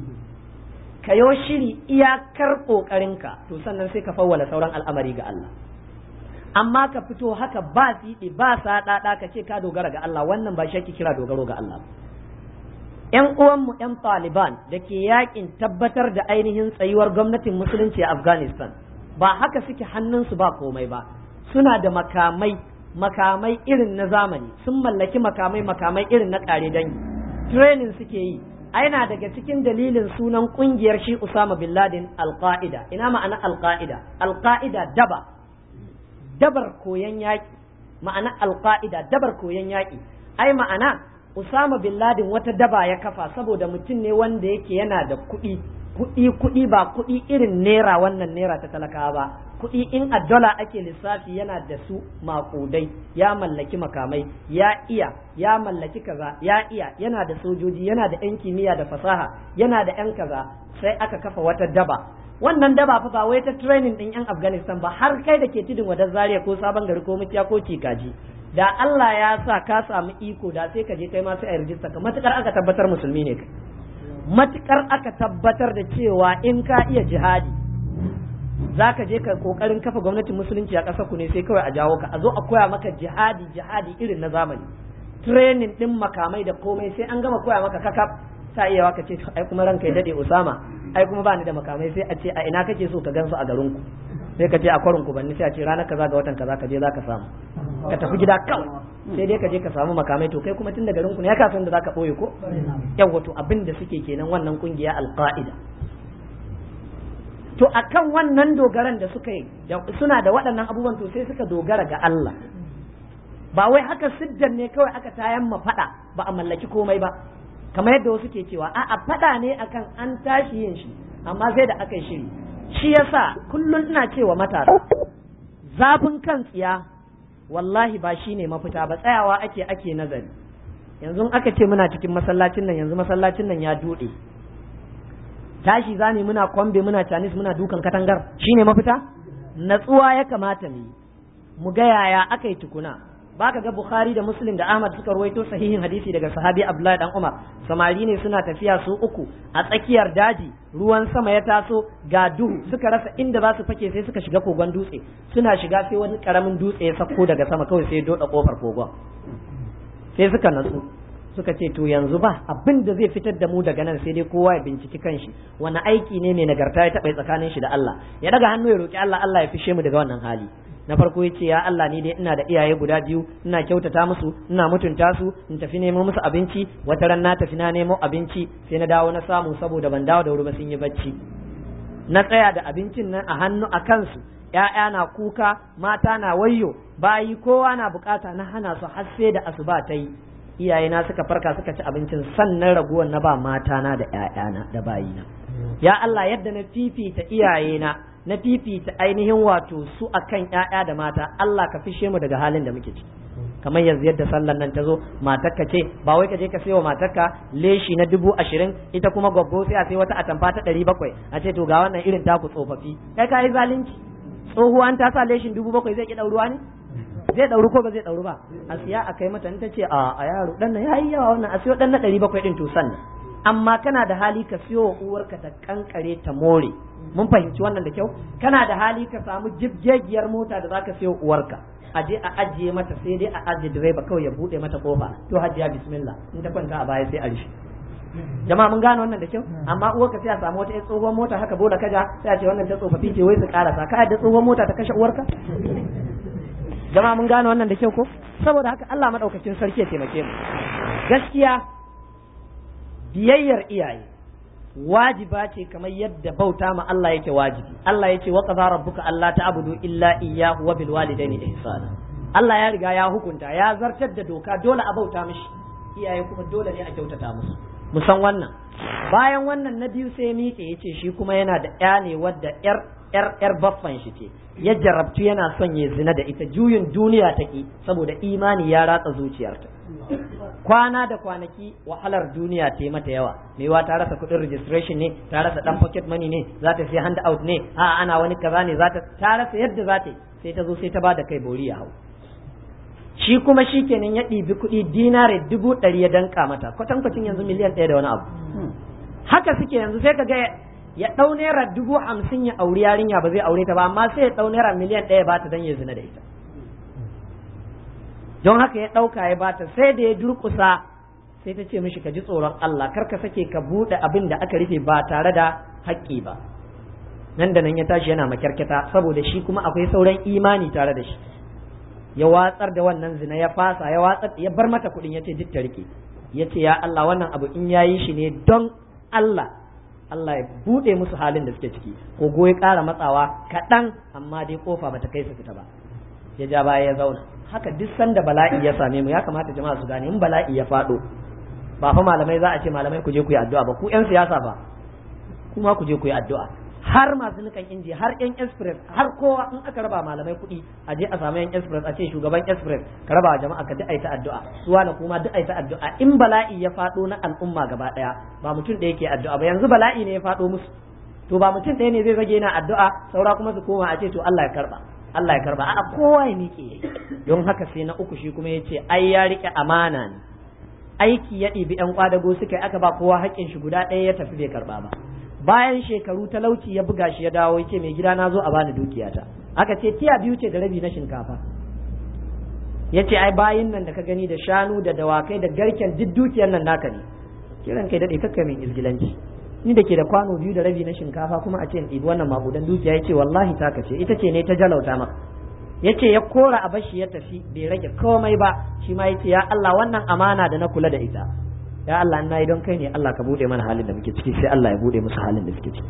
ka yo shiri iyakar ƙoƙarinka to sannan sai ka fawwala sauran al'amari ga Allah amma ka fito haka ba siɗi ba saɗaɗa ka ce ka dogara ga Allah wannan ba shi kira dogaro ga Allah ‘yan uwanmu ‘yan Taliban da ke yakin tabbatar da ainihin tsayuwar gwamnatin musulunci a Afghanistan ba haka suke hannunsu ba komai ba suna da makamai makamai irin na zamani sun mallaki makamai makamai irin na ƙare dangi training suke yi aina daga cikin dalilin sunan kungiyar shi Usama bin Laden al-Qaida ina ma'ana al-Qaida al-Qaida daba dabar koyan yaƙi ma'ana al-Qaida dabar koyan yaƙi ai ma'ana Usama bin Laden wata daba ya kafa saboda mutum ne wanda yake yana da kuɗi kuɗi kuɗi ba kuɗi irin naira wannan naira ta talakawa ba kuɗi in a dola ake lissafi yana da su maƙudai ya mallaki makamai ya iya ya mallaki kaza ya iya yana da sojoji yana da 'yan kimiyya da fasaha yana da 'yan kaza sai aka kafa wata daba wannan daba fa ba wai ta training din 'yan afghanistan ba har kai da ke tudun wadar zaria ko sabon gari ko mutiya ko cikaji da Allah ya sa ka samu iko da sai ka je kai ma sai a rijista ka matukar aka tabbatar musulmi ne kai matukar aka tabbatar da cewa in ka iya jihadi za ka je ka kokarin kafa gwamnatin musulunci a ƙasar ku ne sai kawai a jawo ka a zo a koya maka jihadi jihadi irin na zamani training din makamai da komai sai an gama koya maka kakaf sa iya ka ce ai kuma ranka ya dade Usama ai kuma ba ni da makamai sai a ce a ina kake so ka gansu a garin ku sai ka ce a kwarin ku banni sai a ce ranar kaza ga watan kaza ka je za ka samu ka tafi gida kawai sai dai ka je ka samu makamai to kai kuma tun da garin ku ne ya kasan da zaka boye ko yawa to abin da suke kenan wannan kungiya alqaida to akan wannan dogaran da suka yi suna da waɗannan abubuwan to sai suka dogara ga Allah ba wai haka siddan ne kawai aka tayan ma faɗa ba a mallaki komai ba kamar yadda wasu ke cewa a'a faɗa ne akan an tashi yin shi amma sai da aka yi shiri shi yasa kullum ina cewa matasa zafin kan tsiya wallahi ba shine mafita ba tsayawa ake ake nazari yanzu aka ce muna cikin masallacin nan yanzu masallacin nan ya duɗe tashi zani muna kwambe muna canis muna dukan katangar shine mafita natsuwa ya kamata mu yi mu ga yaya aka yi tukuna baka ga Bukhari da Muslim da Ahmad suka ruwaito sahihin hadisi daga sahabi Abdullahi dan Umar samari ne suna tafiya su uku a tsakiyar daji ruwan sama ya taso ga duhu suka rasa inda za su fake sai suka shiga kogon dutse suna shiga sai wani karamin dutse ya sako daga sama kawai sai ya doda kofar kogon sai suka natsu suka ce to yanzu ba abin da zai fitar da mu daga nan sai dai kowa ya binciki kanshi wani aiki ne mai nagarta ya taɓa tsakanin shi da Allah ya daga hannu ya roki Allah Allah ya fishe mu daga wannan hali na farko ya ce ya Allah ni dai ina da iyaye guda biyu ina kyautata musu ina mutunta su in tafi nemo musu abinci wata ran na tafi na nemo abinci sai na dawo na samu saboda ban dawo da wuri ba sun yi bacci na tsaya da abincin nan a hannu a kansu ‘ya'ya na kuka mata na wayyo bayi kowa na bukata na hana su har sai da asuba ta yi iyayena suka farka suka ci abincin sannan raguwar na ba matana da ‘ya'yana da bayina ya Allah yadda na fifita iyayena na fifita ainihin wato su akan ƴaƴa da mata Allah ka fishe mu daga halin da muke ciki kamar yanzu yadda sallan nan ta zo matarka ce ba wai ka je ka sayo matarka leshi na dubu ashirin ita kuma gwaggo sai a sai wata atamfa ta ɗari bakwai a ce to ga wannan irin taku tsofaffi kai ka yi zalunci tsohuwan ta sa leshin dubu bakwai zai ki ɗauruwa ne zai ɗauru ko ba zai ɗauru ba a siya a kai mata ta ce a a yaro ɗan nan ya yi yawa wannan a siyo ɗan na ɗari bakwai ɗin to sannan amma kana da hali ka siyo wa uwarka ta kankare ta more mun fahimci wannan da kyau kana da hali ka samu jibgegiyar mota da zaka siyo uwarka a je a ajiye mata sai dai a ajiye direba kawai ya bude mata kofa to hajiya bismillah in ta kwanta a baya sai a rishe jama'a mun gane wannan da kyau amma uwarka sai a samu wata tsohuwar mota haka bola kaja sai a ce wannan ta tsofaffi ce wai su karasa ka da tsohuwar mota ta kashe uwarka jama'a mun gane wannan da kyau ko saboda haka Allah madaukakin sarki ya taimake mu gaskiya biyayyar iyaye wajiba ce kamar yadda bauta ma Allah yake wajibi Allah yake wa qadara rabbuka alla ta'budu illa iyyahu wa bil walidayni ihsana Allah ya riga ya hukunta ya zartar da doka dole a bauta mishi iyaye kuma dole ne a kyautata musu mu san wannan bayan wannan na biyu sai miƙe yace shi kuma yana da ƴa ne wadda ƴar ƴar ƴar baffan shi ce ya jarabtu yana son ya zina da ita juyin duniya take saboda imani ya ratsa zuciyarta kwana da kwanaki wahalar duniya ta yi mata yawa maiwa ta rasa kuɗin registration ne ta rasa dan pocket money ne za ta sai hand out ne a ana wani kaza ne za ta ta rasa yadda za ta yi sai ta zo sai ta bada kai bori ya hau shi kuma shi kenan ya ɗibi kuɗi dinare dubu ɗari ya danka mata kwatankwacin yanzu miliyan ɗaya da wani abu haka suke yanzu sai ka ga ya ɗau naira dubu hamsin ya auri yarinya ba zai aure ta ba amma sai ya ɗau naira miliyan ɗaya ba ta don ya zina da ita don haka ya ɗauka ya bata sai da ya durƙusa sai ta ce mishi ka ji tsoron Allah kar ka sake ka buɗe abin da aka rufe ba tare da haƙƙi ba nan da nan ya tashi yana makyarketa saboda shi kuma akwai sauran imani tare da shi ya watsar da wannan zina ya fasa ya watsar ya bar mata kuɗin ya ce duk ta rike ya ce ya Allah wannan abu in yayi shi ne don Allah Allah ya buɗe musu halin da suke ciki ko ya ƙara matsawa kaɗan amma dai kofa bata kai su fita ba ya ja baya ya zauna haka duk sanda bala'i ya same mu ya kamata jama'a su gane in bala'i ya faɗo ba fa malamai za a ce malamai ku je ku yi addu'a ba ku yan siyasa ba kuma ku je ku yi addu'a har masu nukan inji har yan express har kowa in aka raba malamai kuɗi a je a samu yan express a ce shugaban express ka raba wa jama'a ka duk aita addu'a suwa na kuma duk aita addu'a in bala'i ya faɗo na al'umma gaba ɗaya ba mutum da yake addu'a ba yanzu bala'i ne ya faɗo musu to ba mutum ɗaya ne zai rage na addu'a saura kuma su koma a ce to Allah ya karba Allah ya karba a kowa ya miƙe don haka sai na uku shi kuma ya ce ai ya riƙe amana ne aiki ya ɗibi ƴan kwadago suka yi aka ba kowa haƙƙin shi guda ɗaya ya tafi bai karba ba bayan shekaru talauci ya buga shi ya dawo ya ce mai gida na zo a bani dukiyata aka ce tiya biyu ce da rabi na shinkafa ya ce ai bayin nan da ka gani da shanu da dawakai da garken duk dukiyar nan naka ne kiran kai daɗe kakka min izgilanci ni da ke da kwano biyu da rabi na shinkafa kuma a ce in ɗibi wannan maƙudan dukiya ya ce wallahi taka ce ita ce ne ta jalauta maka ya ce ya kora a bashi ya tafi bai rage komai ba shi ma ya ce ya Allah wannan amana da na kula da ita ya Allah ina yi don kai ne Allah ka bude mana halin da muke ciki sai Allah ya bude musu halin da suke ciki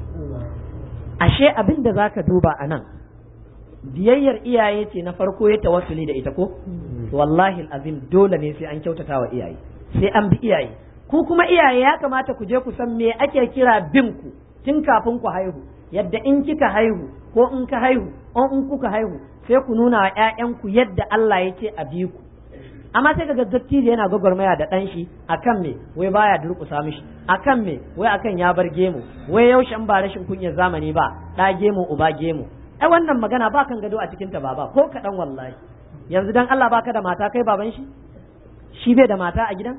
ashe abin da zaka duba a nan biyayyar iyaye ce na farko ya tawassuli da ita ko wallahi azim dole ne sai an kyautata wa iyaye sai an bi iyaye ku kuma iyaye ya kamata ku je ku san me ake kira bin ku tun kafin ku haihu yadda in kika haihu ko in ka haihu ko in kuka haihu sai ku nuna wa ƴaƴanku yadda Allah ya ce a bi ku amma sai kaga dattijo yana gwagwarmaya da ɗan shi akan me wai baya durƙusa mishi akan me wai akan ya bar gemu wai yaushe in ba rashin kunyar zamani ba ɗa gemu uba gemu ai wannan magana ba kan gado a cikin ta baba ko kaɗan wallahi yanzu dan Allah baka da mata kai baban shi shi bai da mata a gidan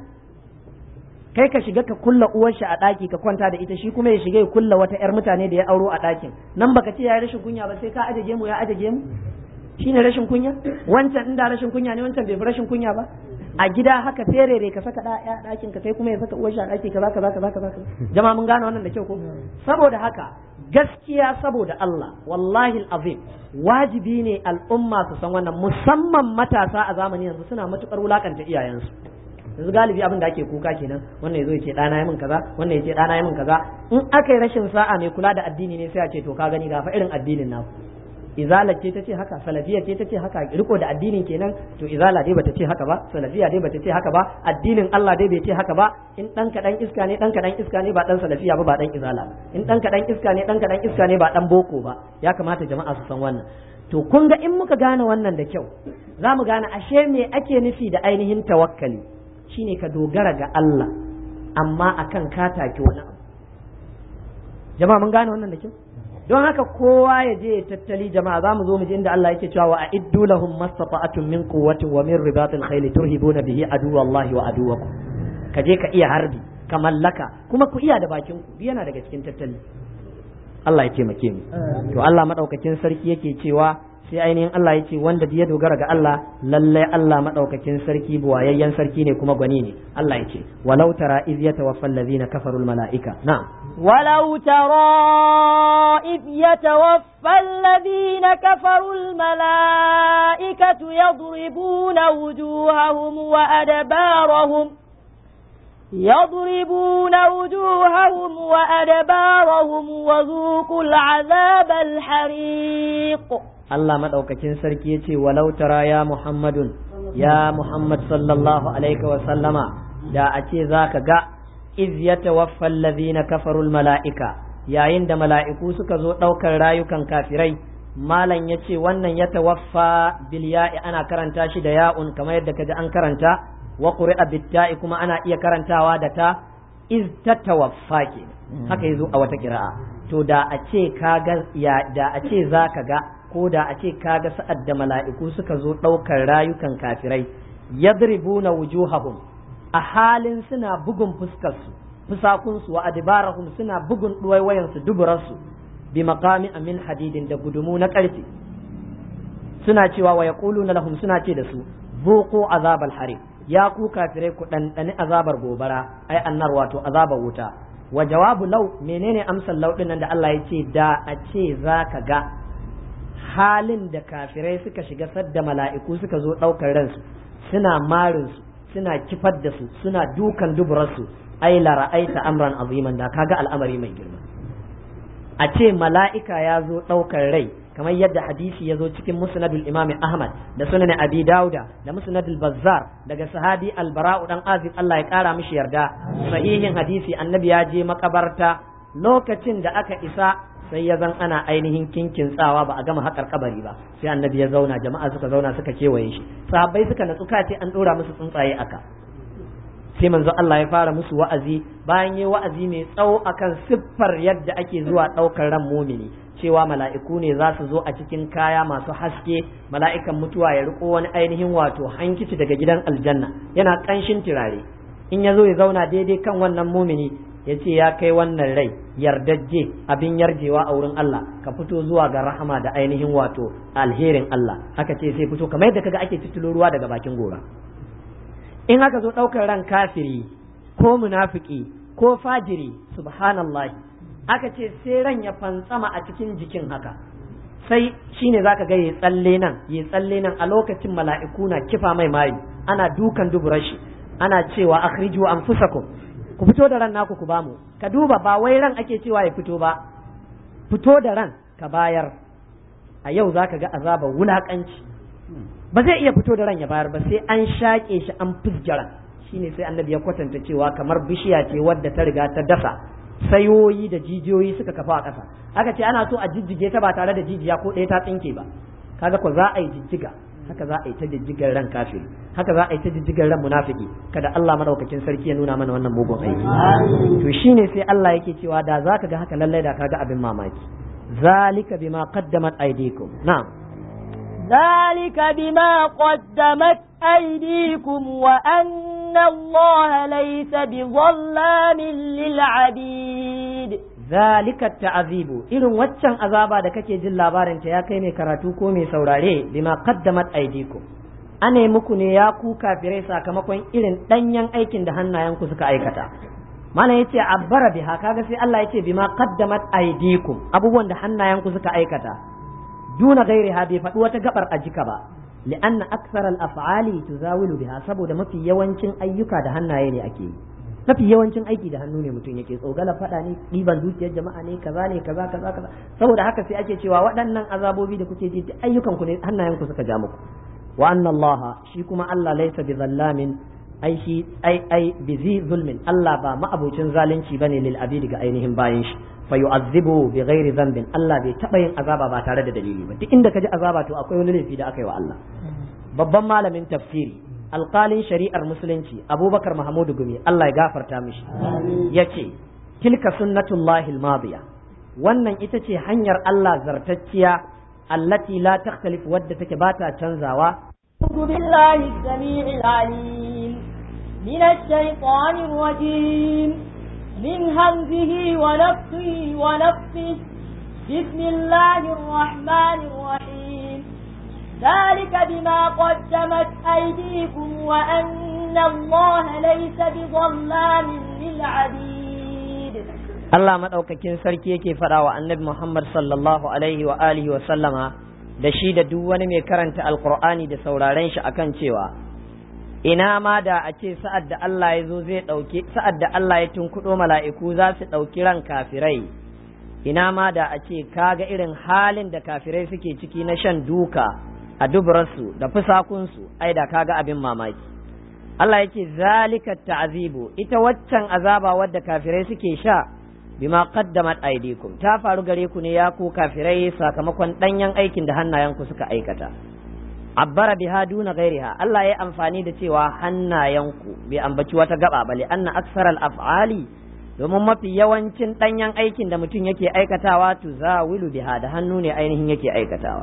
kai ka shiga ka kulla uwar shi a ɗaki ka kwanta da ita shi kuma ya shiga ya kulla wata ƴar mutane da ya auro a ɗakin nan baka ce ya rashin kunya ba sai ka aje gemu ya aje gemu shine rashin kunya wancan inda rashin kunya ne wancan bai fi rashin kunya ba a gida haka terere ka saka ɗaya ɗakin ka kai kuma ya saka uwar shi a ɗaki kaza kaza kaza kaza jama'a mun gane wannan da kyau ko saboda haka gaskiya saboda Allah wallahi azim wajibi ne al'umma su san wannan musamman matasa a zamani yanzu suna matukar wulakanta iyayensu yanzu galibi abin da ake kuka kenan wannan yazo yace dana min kaza wannan yace dana min kaza in aka yi rashin sa'a mai kula da addini ne sai a ce to ka gani ga fa irin addinin naku izala ce ta ce haka salafiya ce ta ce haka riko da addinin kenan to izala dai bata ce haka ba salafiya dai bata ce haka ba addinin Allah dai bai ce haka ba in dan kadan iska ne dan kadan iska ne ba dan salafiya ba ba dan izala in dan kadan iska ne dan kadan iska ne ba dan boko ba ya kamata jama'a su san wannan to kun ga in muka gane wannan da kyau za mu gane ashe me ake nufi da ainihin tawakkali shine ka dogara ga Allah amma akan ka take wani abu jama'a mun gane wannan da kyau don haka kowa ya je ya tattali jama'a za mu zo mu je inda Allah yake cewa wa a'iddu lahum mastata'atun min quwwatin wa min ribatil khayl turhibuna bihi aduwallahi wa aduwakum ka je ka iya harbi ka mallaka kuma ku iya da bakin ku yana daga cikin tattali Allah ya taimake mu to Allah madaukakin sarki yake cewa sai ainihin Allah ya ce wanda ya dogara ga Allah lallai Allah madaukakin sarki buwayayyen sarki ne kuma gwani ne Allah ya ce walau tara iz yatawaffal ladina kafarul malaika na'am ولو ترى إذ يتوفى الذين كفروا الملائكة يضربون وجوههم وأدبارهم يضربون وجوههم وأدبارهم وذوقوا العذاب الحريق Allah madaukakin sarki yace walau tara ya Muhammadun ya Muhammad sallallahu alaihi wa sallama da a ce zaka ga iz yatawaffa alladhina kafaru mala'ika yayin da mala'iku suka zo daukar rayukan kafirai malam yace wannan yatawaffa bil ya'i ana karanta shi da ya'un kamar yadda kaji an karanta wa quri'a bit ta'i kuma ana iya karantawa da ta iz tatawaffa ke haka yazo a wata kira'a to da a ce kaga ya da a ce zaka ga ko da a ce kaga sa'ad da mala'iku suka zo ɗaukar rayukan kafirai yadribuna wujuhahum a halin suna bugun fuskarsu fusakunsu wa adibarahum suna bugun ɗuwaiwayansu duburarsu bi maqami amin hadidin da gudumu na ƙarfe suna cewa wa yaquluna lahum suna ce da su zuqu azabal harim ya ku kafirai ku ɗanɗani azabar gobara ai annar wato azabar wuta wa jawabu lau menene amsar lau nan da Allah ya ce da a ce za ka ga halin da kafirai suka shiga sadda mala'iku suka zo ɗaukar ransu suna marinsu suna kifar da su suna dukan duburarsu ai la ra'aita amran aziman da kaga al'amari mai girma a ce mala'ika ya zo ɗaukar rai kamar yadda hadisi ya zo cikin musnadul imami ahmad da sunan abi dauda da musnadul bazzar daga sahabi albara'u dan azib Allah ya kara mishi yarda sahihin hadisi annabi ya je makabarta lokacin da aka isa sai ya zan ana ainihin kinkin tsawa ba a gama haƙar kabari ba sai annabi ya zauna jama'a suka zauna suka kewaye shi sahabbai suka natsu ce an ɗora musu tsuntsaye aka sai manzo Allah ya fara musu wa'azi bayan yi wa'azi mai tsawo akan siffar yadda ake zuwa ɗaukar ran mumini cewa mala'iku ne za su zo a cikin kaya masu haske mala'ikan mutuwa ya riko wani ainihin wato hankici daga gidan aljanna yana ƙanshin turare in ya zo ya zauna daidai kan wannan mumini ya ce ya kai wannan rai yardajje abin yarjewa a wurin Allah ka fito zuwa ga rahama da ainihin wato alherin Allah haka ce sai fito kamar yadda kaga ake titulo ruwa daga bakin gora in haka zo ɗaukar ran kafiri ko munafiki ko fajiri subhanallah aka ce sai ran ya fantsama a cikin jikin haka sai shine zaka ga ya tsalle nan ya tsalle nan a lokacin mala'iku na kifa mai mari ana dukan duburar shi ana cewa akhriju anfusakum ku fito da ran naku ku bamu ka duba ba wai ran ake cewa ya fito ba fito da ran ka bayar a yau zaka ga azabar wulakanci ba zai iya fito da ran ya bayar ba sai an shaƙe shi an fusjara shine sai annabi ya kwatanta cewa kamar bishiya ce wadda ta riga ta dasa sayoyi da jijiyoyi suka kafa a ƙasa aka ce ana so a jijjige ta ba tare da jijiya ko ɗaya ta tsinke ba kaga ko za a yi jijjiga haka za a yi ta jijjigar ran kafiri haka za a yi ta jijjigar ran munafiki kada Allah madaukakin sarki ya nuna mana wannan mugun aiki to shine sai Allah yake cewa da zaka ga haka lallai da kaga abin mamaki zalika bima qaddamat aydikum na'am ذلك بما قدمت أيديكم وأن الله ليس بظلام للعبيد ذلك التعذيب irin waccan azaba da kake jin labarin ta ya kai mai karatu ko mai saurare bima qaddamat aydikum ane muku ne ya ku kafirai sakamakon irin danyen aikin da hannayenku suka aikata mana yace abbara biha kaga sai Allah yace bima qaddamat aydikum abubuwan da hannayenku suka aikata duna gairiha bai faɗi wata gabar a jika ba li'anna aksar al-af'ali tuzawilu biha saboda mafi yawancin ayyuka da hannaye ne ake yi mafi yawancin aiki da hannu ne mutum yake tsogala faɗa ne ɗiban dukiyar jama'a ne kaza ne kaza kaza kaza saboda haka sai ake cewa waɗannan azabobi da kuke ji ayyukan ku ne hannayen ku suka ja muku wa anna Allah shi kuma Allah laysa bi zallamin ai shi ai ai bi zi zulmin Allah ba ma'abocin zalunci bane lil abidi ga ainihin bayin shi fa yu'azzibu bi ghairi dhanbin Allah bai taba yin azaba ba tare da dalili ba duk inda kaji azaba to akwai wani laifi da aka yi wa Allah babban malamin tafsiri alƙalin shari'ar musulunci abubakar mahamudu gumi Allah ya gafarta mishi ya ce tilka sunnatullahi almadiya wannan ita ce hanyar Allah zartacciya allati la takhtalif wadda take ba ta canzawa أعوذ بالله السميع العليم من الشيطان الرجيم من همزه ونفسه ونفسه بسم الله الرحمن الرحيم ذلك بما قدمت أيديكم وأن الله ليس بظلام للعبيد Allah maɗaukakin sarki yake faɗa wa annabi Muhammad sallallahu alaihi wa alihi wa sallama da shi da duk wani mai karanta alkur'ani da sauraren shi akan cewa ina ma da a ce sa'ad da Allah ya zo zai ɗauki sa'ad da Allah ya tunkuɗo mala'iku za su ɗauki ran kafirai ina ma da a ce kaga irin halin da kafirai suke ciki na shan duka a duburarsu da fusakunsu ai da kaga abin mamaki Allah yake zalika ta'azibu ita waccan azaba wadda kafirai suke sha bima qaddamat aydikum ta faru gare ku ne ya ku kafirai sakamakon danyen aikin da hannayenku suka aikata abbara biha duna ghairiha Allah ya amfani da cewa hannayenku bai ambaci wata gaba bale anna aksaral af'ali domin mafi yawancin danyen aikin da mutum yake aikatawa tuzawilu biha da hannu ne ainihin yake aikatawa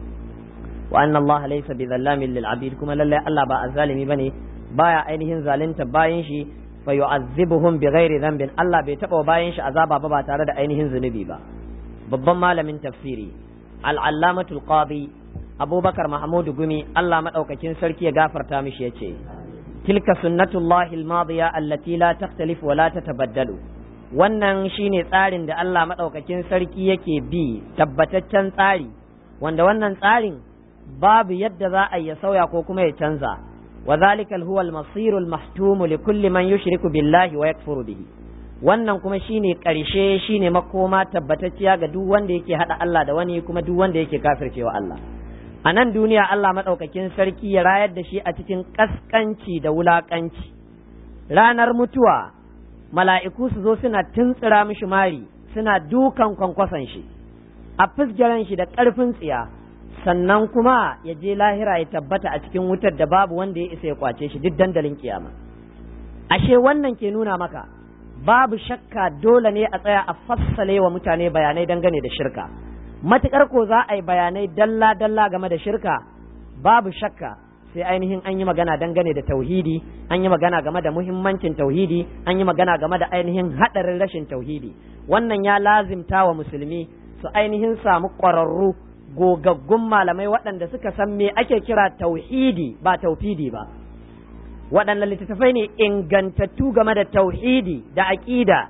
wa anna Allah laysa bi zallamin lil abid kuma lalle Allah ba azzalimi bane baya ainihin zalunta bayan shi fa yu'azzibuhum bi ghairi dhanbin Allah bai taba bayan shi azaba ba ba tare da ainihin zunubi ba babban malamin tafsiri al-allamatul qadi abubakar mahmud gumi Allah madaukakin sarki ya gafarta mishi yace tilka sunnatullahi al-madiya allati la takhtalif wa la tatabaddalu wannan shine tsarin da Allah madaukakin sarki yake bi tabbataccen tsari wanda wannan tsarin babu yadda za a ya sauya ko kuma ya canza وذلك هو المصير المحتوم لكل من يشرك بالله ويكفر به wannan kuma shine ƙarshe shine makoma tabbatacciya ga duk wanda yake haɗa Allah da wani kuma duk wanda yake kafircewa Allah a nan duniya Allah maɗaukakin sarki ya rayar da shi a cikin ƙasƙanci da wulaƙanci ranar mutuwa mala'iku su zo suna tuntsira mishi mari suna dukan kwankwason shi a fusgaren shi da ƙarfin tsiya sannan kuma ya je lahira ya tabbata a cikin wutar da babu wanda ya isa ya kwace shi duk dandalin kiyama ashe wannan ke nuna maka babu shakka dole ne a tsaya a fassale wa mutane bayanai dangane da shirka matukar ko za a yi bayanai dalla dalla game da shirka babu shakka sai ainihin an yi magana dangane da tauhidi an yi magana game da muhimmancin tauhidi an yi magana game da ainihin haɗarin rashin tauhidi wannan ya lazimta wa musulmi su ainihin samu ƙwararru gogaggun malamai waɗanda suka san me ake kira tauhidi ba taufidi ba waɗanne littattafai ne ingantattu game da tauhidi da aƙida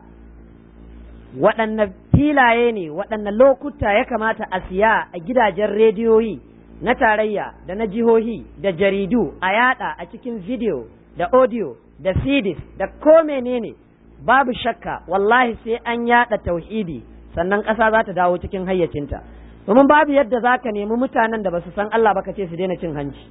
waɗanne filaye ne waɗanne lokuta ya kamata a siya a gidajen rediyoyi na tarayya da na jihohi da jaridu a yada a cikin video da audio da CDs da ko menene babu shakka wallahi sai an yada tauhidi sannan ƙasa za ta dawo cikin hayyacinta domin babu yadda za ka nemi mutanen da ba su san Allah ba ka ce su daina cin hanci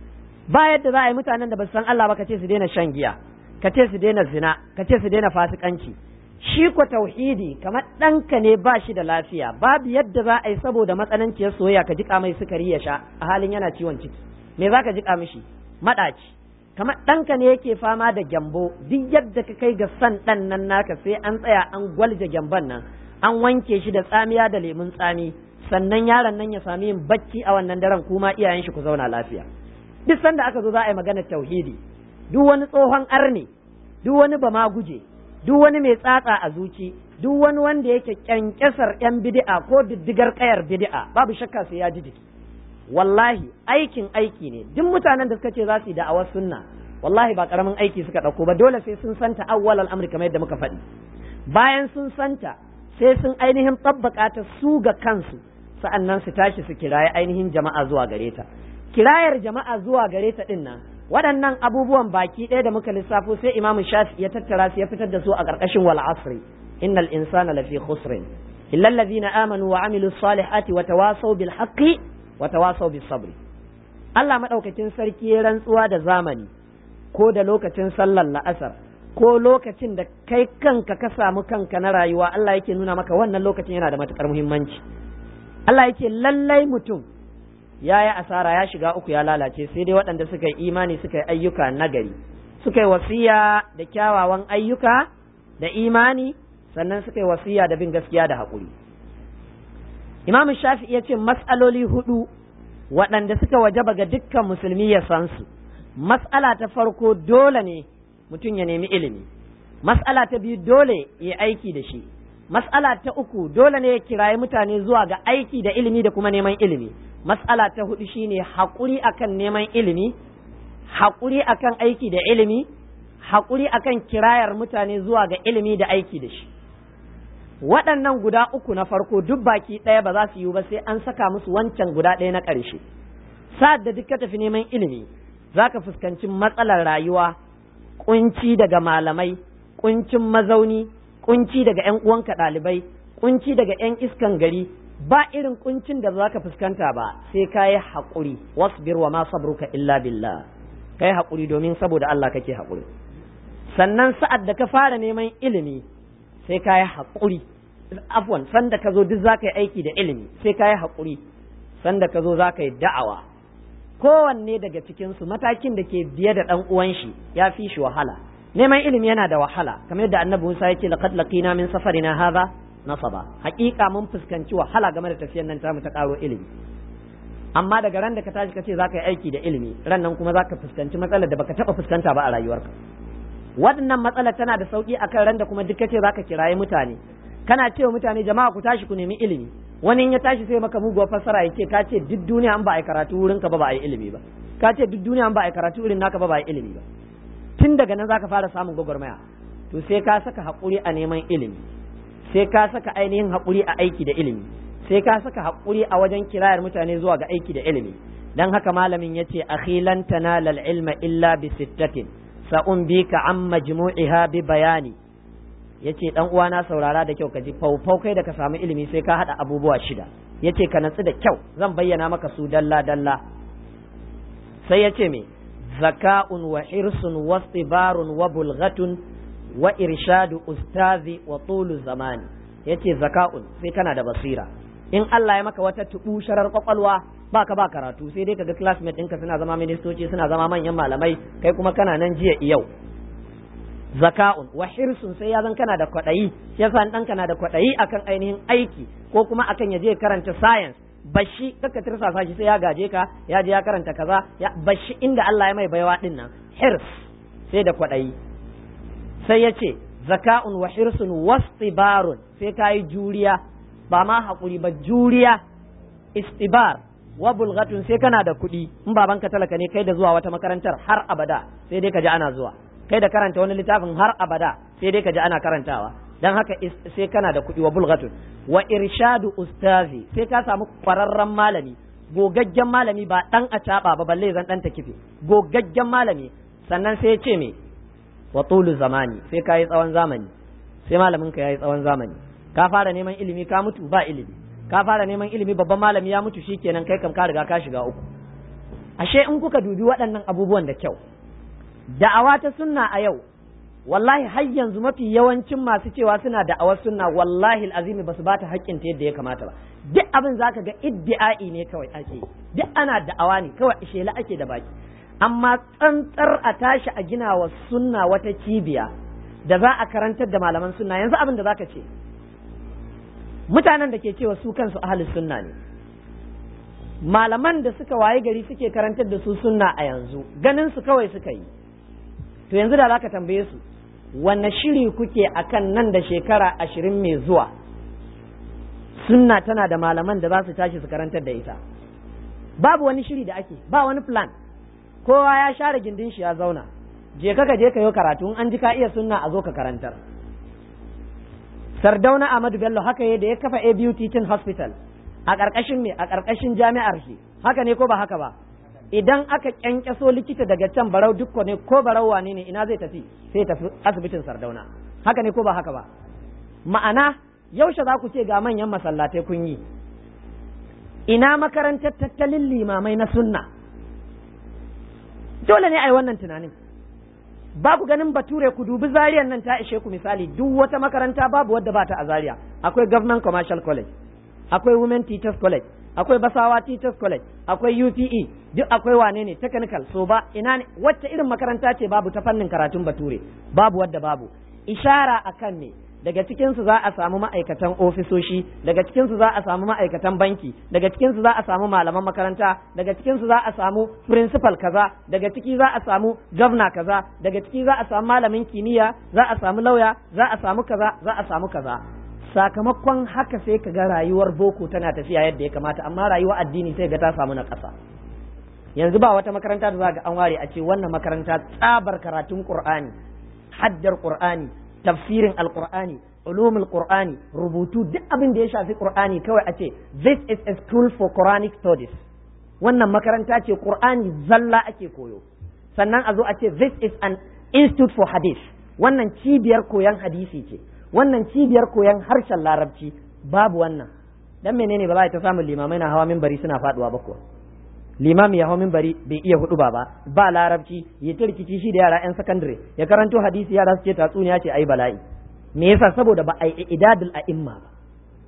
ba yadda za a yi mutanen da ba su san Allah ba ka ce su daina shan giya ka ce su daina zina ka ce su daina fasikanci shi ko tauhidi kamar ɗanka ne ba shi da lafiya babu yadda za a yi saboda matsananciyar soyayya ka jiƙa mai sukari ya sha a halin yana ciwon ciki me za ka jiƙa mishi maɗaci kamar ɗanka ne yake fama da gyambo duk yadda ka kai ga san ɗan nan naka sai an tsaya an gwalje gyamban nan an wanke shi da tsamiya da lemun tsami sannan yaron nan ya sami yin bacci a wannan daren kuma iyayen shi ku zauna lafiya duk sanda aka zo za a yi maganar tauhidi duk wani tsohon arne duk wani bama guje duk wani mai tsatsa a zuci duk wani wanda yake kyankyasar yan bid'a ko diddigar kayar bid'a babu shakka sai ya ji jiki wallahi aikin aiki ne duk mutanen da suka ce za su yi da'awar sunna wallahi ba karamin aiki suka dauko ba dole sai sun santa awwal al'amri kamar yadda muka faɗi bayan sun santa sai sun ainihin tabbaka ta su ga kansu sa'annan su tashi su kiraye ainihin jama'a zuwa gare ta kirayar jama'a zuwa gare ta din nan waɗannan abubuwan baki ɗaya da muka lissafo sai imamu shafi ya tattara su ya fitar da su a ƙarƙashin wal asri innal insana lafi khusrin illa allazina amanu wa amilu salihati wa tawasaw bil haqqi wa tawasaw bis sabri Allah madaukakin sarki ya rantsuwa da zamani ko da lokacin sallar la'asar ko lokacin da kai kanka ka samu kanka na rayuwa Allah yake nuna maka wannan lokacin yana da matukar muhimmanci Allah yake lallai mutum ya yi asara ya shiga uku ya lalace sai dai waɗanda suka yi imani suka yi ayyuka nagari suka yi wasiya da kyawawan ayyuka da imani sannan suka yi wasiya da bin gaskiya da haƙuri imam shafi ya ce mas'aloli hudu waɗanda suka wajaba ga dukkan musulmi ya san su mas'ala ta farko dole ne mutum ya nemi ilimi mas'ala ta biyu dole ya aiki da shi mas'ala ta uku dole ne ya kirayi mutane zuwa ga aiki da ilimi da kuma neman ilimi mas'ala ta hudu shine haƙuri akan neman ilimi haƙuri akan aiki da ilimi haƙuri akan kirayar mutane zuwa ga ilimi da aiki da shi waɗannan guda uku na farko duk baki ɗaya ba za su yiwu ba sai an saka musu wancan guda ɗaya na ƙarshe sa'ad da duk ka tafi neman ilimi za ka fuskanci matsalar rayuwa kunci daga malamai kuncin mazauni kunci daga 'yan uwanka ɗalibai kunci daga 'yan iskan gari ba irin kuncin da za ka fuskanta ba sai ka yi haƙuri wasbir wa ma sabruka illa billah ka yi haƙuri domin saboda Allah kake haƙuri sannan sa'ad da ka fara neman ilimi sai ka yi haƙuri afwan sanda ka zo duk za ka yi aiki da ilimi sai ka yi haƙuri sanda ka zo za ka yi da'awa kowanne daga cikinsu matakin da ke biye da ɗan uwan shi ya fi shi wahala neman ilimi yana da wahala kamar yadda annabi Musa yake laqad laqina min safarina hadha nasaba haƙiƙa mun fuskanci wahala game da tafiyar nan tamu ta ƙaro ilimi amma daga ran da ka tashi kace zaka yi aiki da ilimi ran nan kuma zaka fuskanci matsalar da baka taba fuskanta ba a rayuwarka waɗannan matsalar tana da sauki akan ran da kuma duk kace zaka kiraye mutane kana cewa mutane jama'a ku tashi ku nemi ilimi wani in ya tashi sai maka muguwar fassara yake ka ce duk duniya an ba a yi karatu wurin ka ba ba a yi ilimi ba ka ce duk duniya an ba a yi karatu wurin naka ba ba a yi ilimi ba tun daga nan zaka fara samun gwagwarmaya to sai ka saka haƙuri a neman ilimi sai ka saka ainihin haƙuri a aiki da ilimi sai ka saka haƙuri a wajen kirayar mutane zuwa ga aiki da ilimi dan haka malamin yace akhilan tanala ilma illa bi sittatin sa'un bika an majmu'iha bi bayani yace dan uwana saurara da kyau ka ji faufau kai da ka samu ilimi sai ka hada abubuwa shida yace ka natsu da kyau zan bayyana maka su dalla dalla sai yace me zaka'un wa hirsun wa istibarun wa bulghatun wa irshadu ustazi wa tulu zamani yace zaka'un sai kana da basira in Allah ya maka wata tubusharar kwakwalwa baka ba karatu sai dai kaga classmate ɗinka suna zama ministoci suna zama manyan malamai kai kuma kana nan jiya yau zaka'un wa hirsun sai ya zan kana da kwaɗayi yasa dan kana da kwaɗayi akan ainihin aiki ko kuma akan ya je karanta science bashi kaka tirsasa shi sai ya gaje ka ya je ya karanta kaza ya bashi inda Allah ya mai baiwa din nan hirs sai da kwaɗayi sai ya ce zaka'un wa hirsun wastibarun sai ka yi juriya ba ma haƙuri ba juriya istibar wa bulghatun sai kana da kuɗi in babanka talaka ne kai da zuwa wata makarantar har abada sai dai ka ji ana zuwa kai da karanta wani littafin har abada sai dai ka ji ana karantawa dan haka sai kana da kuɗi wa bulghatun wa irshadu ustazi sai ka samu ƙwararren malami gogaggen malami ba dan a ba balle zan dan ta kife gogaggen malami sannan sai ya ce me wa tulu zamani sai ka yi tsawon zamani sai malamin ka yayi tsawon zamani ka fara neman ilimi ka mutu ba ilimi ka fara neman ilimi babban malami ya mutu shikenan kai kam ka riga ka shiga uku ashe in kuka dubi waɗannan abubuwan da kyau da'awa ta sunna a yau wallahi har yanzu mafi yawancin masu cewa suna da'awar sunna wallahi azimi basu ba ta haƙƙin ta yadda ya kamata ba duk abin zaka ga iddi'ai ne kawai ake duk ana da'awa ne kawai shela ake da baki amma tsantsar a tashi a gina wa sunna wata cibiya da za a karantar da malaman sunna yanzu abin da zaka ce mutanen da ke cewa su kansu ahalus sunna ne malaman da suka waye gari suke karantar da su sunna a yanzu ganin su kawai suka yi to yanzu da zaka tambaye su wanne shiri kuke akan nan da shekara ashirin mai zuwa sunna tana da malaman da za su tashi su karantar da ita babu wani shiri da ake ba wani plan kowa ya share gindin shi ya zauna je ka je ka yi karatu in an ji ka iya sunna a zo ka karantar Sardauna Ahmadu Bello haka ya da ya kafa ABU Teaching Hospital a ƙarƙashin me a ƙarƙashin jami'ar shi haka ne ko ba haka ba idan aka kyankyaso likita daga can barau dukko ne ko barau wane ne ina zai tafi sai tafi asibitin Sardauna haka ne ko ba haka ba ma'ana yaushe za ku ce ga manyan masallatai kun yi ina makarantar tattalin limamai na sunna dole ne a yi wannan tunanin ba ku ganin bature ku dubi zariyan nan ta ishe ku misali duk wata makaranta babu wadda ba ta a zaria akwai government commercial college akwai women teachers college akwai basawa teachers college akwai UPE duk akwai wane ne technical so ba ina ne wacce irin makaranta ce babu ta fannin karatun bature babu wadda babu ishara akan ne daga cikinsu za a samu ma'aikatan ofisoshi daga cikinsu za a samu ma'aikatan banki daga cikinsu za a samu malaman makaranta daga cikinsu za a samu principal kaza daga ciki za a samu governor kaza daga ciki za a samu malamin kimiyya za a samu lauya za a samu kaza za a samu kaza sakamakon haka sai ka ga rayuwar boko tana tafiya yadda ya kamata amma rayuwar addini sai ga ta samu na ƙasa yanzu ba wata makaranta da za ga an ware a ce wannan makaranta tsabar karatun qur'ani haddar qur'ani tafsirin alqur'ani ulumul qur'ani rubutu duk abin da ya shafi qur'ani kawai a ce this is a school for quranic studies wannan makaranta ce qur'ani zalla ake koyo sannan a zo a ce this is an institute for hadith wannan cibiyar koyon hadisi ce wannan cibiyar koyon harshen larabci babu wannan dan menene ba za ta samu limamai na hawa minbari suna faduwa ba kuwa limami ya hau minbari bai iya hudu ba ba larabci ya ta rikici shi da yara yan sakandare ya karanto hadisi yara su ce tatsuniya ce ai bala'i me yasa saboda ba a yi idadul a'imma ba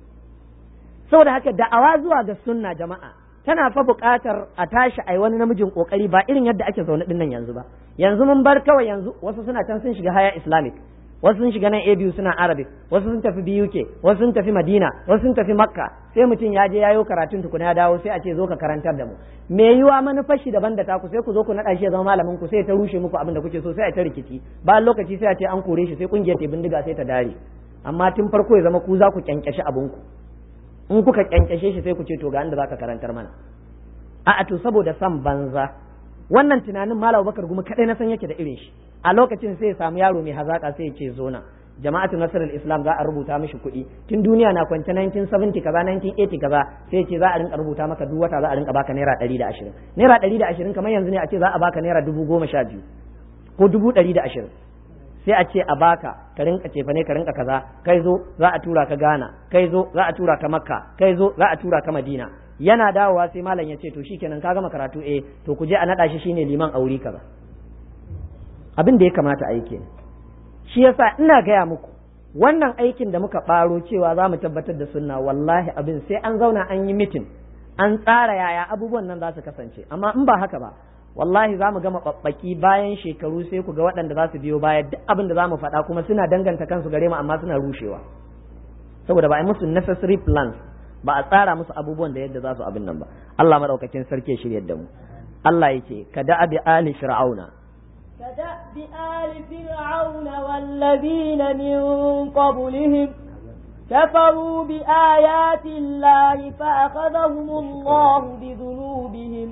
saboda haka da'awa zuwa ga sunna jama'a tana fa buƙatar a tashi ai wani namijin kokari ba irin yadda ake zaune dinnan yanzu ba yanzu mun bar kawai yanzu wasu suna can sun shiga haya islamic wasu sun shiga nan ABU suna Arabic wasu sun tafi BUK wasu sun tafi Madina wasu sun tafi Makka sai mutum ya je yayo karatun tukuna ya dawo sai a ce zo ka karantar da mu me yiwa manufar shi daban da taku sai ku zo ku naɗa shi ya zama malamin ku sai ta rushe muku abin da kuke so sai a ta rikici bayan lokaci sai a ce an kore shi sai kungiyar ta bindiga sai ta dare amma tun farko ya zama ku za ku kyankyashe abin ku in kuka kyankyashe shi sai ku ce to ga inda zaka karantar mana a'a to saboda san banza wannan tunanin malam bakar gumi kadai na san yake da irin shi a lokacin sai ya samu yaro mai hazaka sai ya ce zona jama'atu nasarar islam za a rubuta mishi kuɗi tun duniya na kwance 1970 kaza 1980 kaza sai ce za a rinka rubuta maka duk wata za a rinka baka naira 120 naira 120 kamar yanzu ne a ce za a baka naira dubu goma sha biyu ko dubu ɗari da ashirin sai a ce a baka ka rinka cefa ne ka rinka kaza kai zo za a tura ka Ghana kai zo za a tura ka Makka kai zo za a tura ka Madina yana dawowa sai malam ya ce to shikenan ka gama karatu eh to ku je a nada shi shine liman auri kaza abin da ya kamata a yi kenan shi yasa ina gaya muku wannan aikin da muka ɓaro cewa za mu tabbatar da sunna wallahi abin sai an zauna an yi mitin an tsara yaya abubuwan nan za su kasance amma in ba haka ba wallahi za mu gama ɓaɓɓaki bayan shekaru sai ku ga waɗanda za su biyo baya duk abin da za mu faɗa kuma suna danganta kansu gare mu amma suna rushewa saboda ba a yi musu necessary plans ba a tsara musu abubuwan da yadda za su abin nan ba Allah madaukakin sarki ya shirya da mu Allah yake ka da abi ali fir'auna كدأب آل فرعون والذين من قبلهم كفروا بآيات الله فأخذهم الله بذنوبهم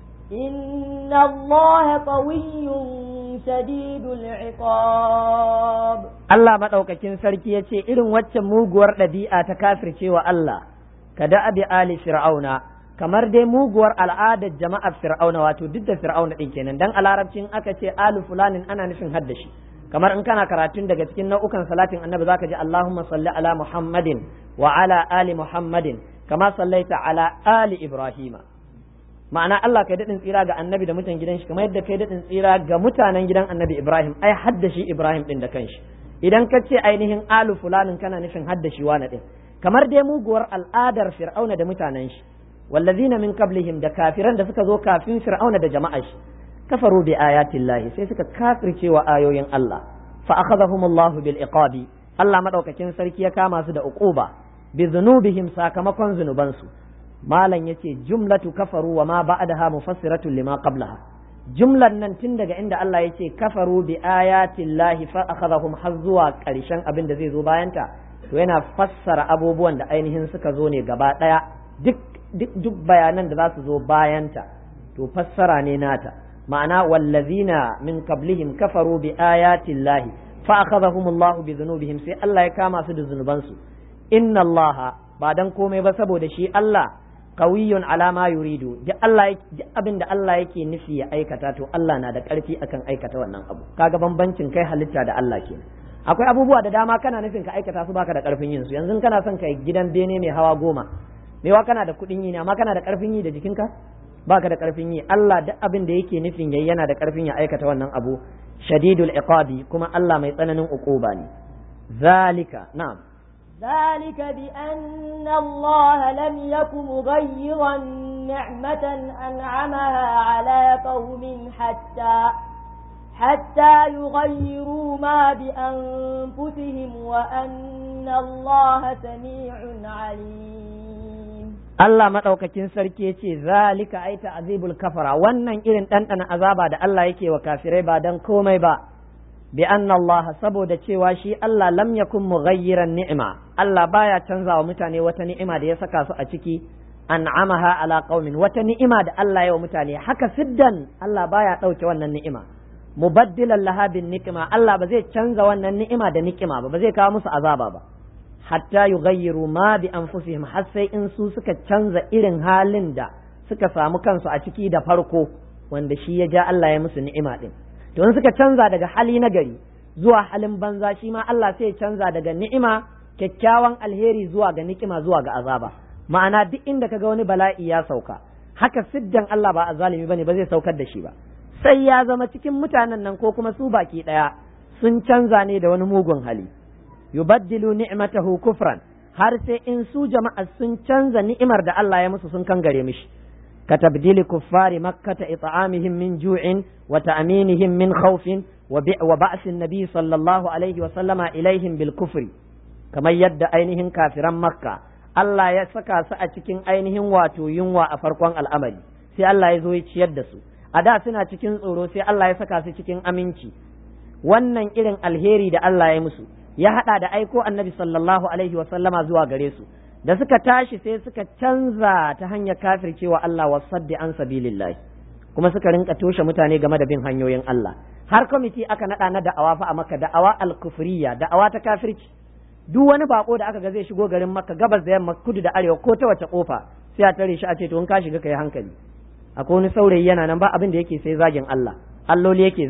إن الله قوي شديد العقاب Allah maɗaukakin sarki ya ce irin waccan muguwar ɗabi'a ta kafircewa Allah ka da abi ali fir'auna kamar dai muguwar al'adar jama'ar fir'auna wato duk da fir'auna ɗin kenan dan a larabcin aka ce alu fulanin ana nufin haddashi kamar in kana karatun daga cikin nau'ukan salatin annabi zaka ji Allahumma salli ala Muhammadin wa ala ali Muhammadin kama sallaita ala ali Ibrahima ma'ana Allah kai daɗin tsira ga annabi da mutan gidan shi kamar yadda kai daɗin tsira ga mutanen gidan annabi Ibrahim ai haddashi Ibrahim ɗin da kanshi idan ka ce ainihin alu fulanin kana nufin haddashi wani ɗin kamar dai muguwar al'adar fir'auna da mutanen shi wallazina min qablihim da kafiran da suka zo kafin fir'auna da jama'a shi kafaru bi ayatin lahi sai suka kafirce wa ayoyin Allah fa akhadhahum Allah bil iqabi Allah madaukakin sarki ya kama su da uquba bi dhunubihim sakamakon zunubansu malam yace jumlatu kafaru wa ma ba'daha mufassiratun lima qablaha jumlan nan tun daga inda Allah yace kafaru bi ayatin lahi fa akhadhahum har zuwa karshen abin da zai zo bayanta to yana fassara abubuwan da ainihin suka zo ne gaba daya duk duk bayanan da za su zo bayanta to fassara ne nata ma'ana wallazina min qablihim kafaru bi ayati llahi fa akhadhahum Allahu bi dhunubihim sai Allah ya kama su da zunubansu inna Allaha ba dan komai ba saboda shi Allah qawiyyun ala ma yuridu duk Allah duk abin da Allah yake nufi ya aikata to Allah na da karfi akan aikata wannan abu kaga bambancin kai halitta da Allah kenan akwai abubuwa da dama kana nufin ka aikata su baka da karfin yin su yanzu kana son kai gidan bene mai hawa goma mewa kana da kuɗin yi ne amma kana da ƙarfin yi da jikinka baka da ƙarfin yi Allah duk abin da yake nufin yayi yana da ƙarfin ya aikata wannan abu shadidul iqabi kuma Allah mai tsananin uquba ne zalika na'am ذلك بأن الله لم يك مغيرا نعمة أنعمها على قوم حتى حتى يغيروا ما بأنفسهم وأن الله سميع عليم Allah maɗaukakin sarki ya ce zalika ai ta'azibul kafara wannan irin ɗanɗana azaba da Allah yake wa kafirai ba dan komai ba bi anna Allah saboda cewa shi Allah lam yakun mughayyiran ni'ima Allah baya canza wa mutane wata ni'ima da ya saka su a ciki an'amaha ala qaumin wata ni'ima da Allah ya wa mutane haka siddan Allah baya ɗauke wannan ni'ima mubaddilan laha bin ni'ima Allah ba zai canza wannan ni'ima da ni'ima ba ba zai kawo musu azaba ba hatta yughayyiru ma bi anfusihim har sai in su suka canza irin halin da suka samu kansu a ciki da farko wanda shi ya ja Allah ya musu ni'ima din to in suka canza daga hali na gari zuwa halin banza shi ma Allah sai ya canza daga ni'ima kyakkyawan alheri zuwa ga ni'ima zuwa ga azaba ma'ana duk inda kaga wani bala'i ya sauka haka siddan Allah ba azalimi bane ba zai saukar da shi ba sai ya zama cikin mutanen nan ko kuma su baki daya sun canza ne da wani mugun hali yubaddilu ni'matahu kufran har sai in su jama'a sun canza ni'imar da Allah ya musu sun kangare mishi ka tabdili kuffari makkata it'amihim min ju'in wa ta'minihim min khawfin wa ba'sin nabi sallallahu alaihi wa sallama ilaihim bil kufri kamar yadda ainihin kafiran makka Allah ya saka su a cikin ainihin wato yunwa a farkon al'amari sai Allah ya zo ya ciyar da su a da suna cikin tsoro sai Allah ya saka su cikin aminci wannan irin alheri da Allah ya musu ya hada da aiko annabi sallallahu alaihi wa sallama zuwa gare su da suka tashi sai suka canza ta hanyar kafircewa Allah wa saddi an sabilillahi kuma suka rinka toshe mutane game da bin hanyoyin Allah har kwamiti aka nada na da'awa fa a maka da'awa al-kufriya da'awa ta kafirci duk wani bako da aka ga zai shigo garin makka gabas da yamma kudu da arewa ko ta wace kofa sai a tare shi a ce to in ka shiga kai hankali akwai wani saurayi yana nan ba abin da yake sai zagin Allah alloli yake zagi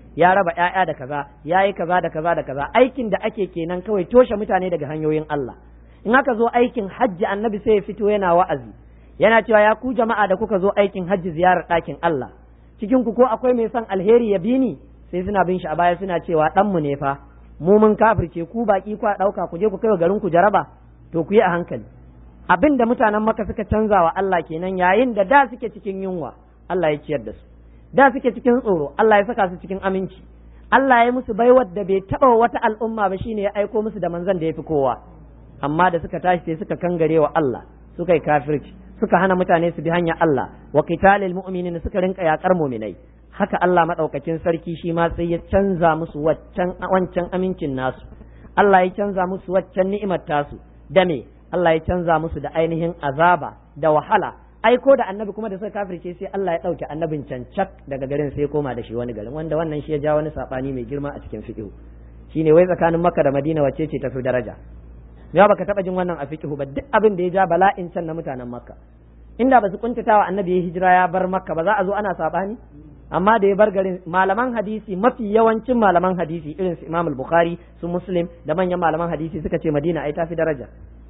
ya raba ƴaƴa da kaza ya yi kaza da kaza da kaza aikin da ake kenan kawai toshe mutane daga hanyoyin Allah in aka zo aikin hajji annabi sai ya fito yana wa'azi yana cewa ya ku jama'a da kuka zo aikin hajji ziyarar ɗakin Allah cikin ku ko akwai mai son alheri ya bi ni sai suna bin shi a baya suna cewa dan mu ne fa mu mun kafirce ku baki ku ɗauka ku je ku kai wa garin ku jaraba to ku yi a hankali abin da mutanen maka suka canza wa Allah kenan yayin da da suke cikin yunwa Allah ya ciyar da su da suke cikin tsoro Allah ya saka su cikin aminci Allah ya musu baiwar da bai taɓa wata al'umma ba shine ya aiko musu da manzon da ya fi kowa amma da suka tashi sai suka kangare wa Allah suka yi kafirci suka hana mutane su bi hanyar Allah wa qitalil mu'minin suka rinka yakar mu'minai haka Allah madaukakin sarki shi ma sai ya canza musu waccan wancan amincin nasu Allah ya canza musu waccan ni'imar tasu da me Allah ya canza musu da ainihin azaba da wahala aiko da annabi kuma da suka kafirce sai Allah ya ɗauke annabin cancak daga garin sai koma da shi wani garin wanda wannan shi ya ja wani sabani mai girma a cikin fiqh shine wai tsakanin Makka da Madina wacce ce tafi daraja ya baka taba jin wannan a fiqh ba duk abin da ya ja bala'in can na mutanen Makka inda ba su kuntatawa annabi ya hijira ya bar Makka ba za a zo ana sabani amma da ya bar garin malaman hadisi mafi yawancin malaman hadisi irin su Imam Bukhari su Muslim da manyan malaman hadisi suka ce Madina ai tafi daraja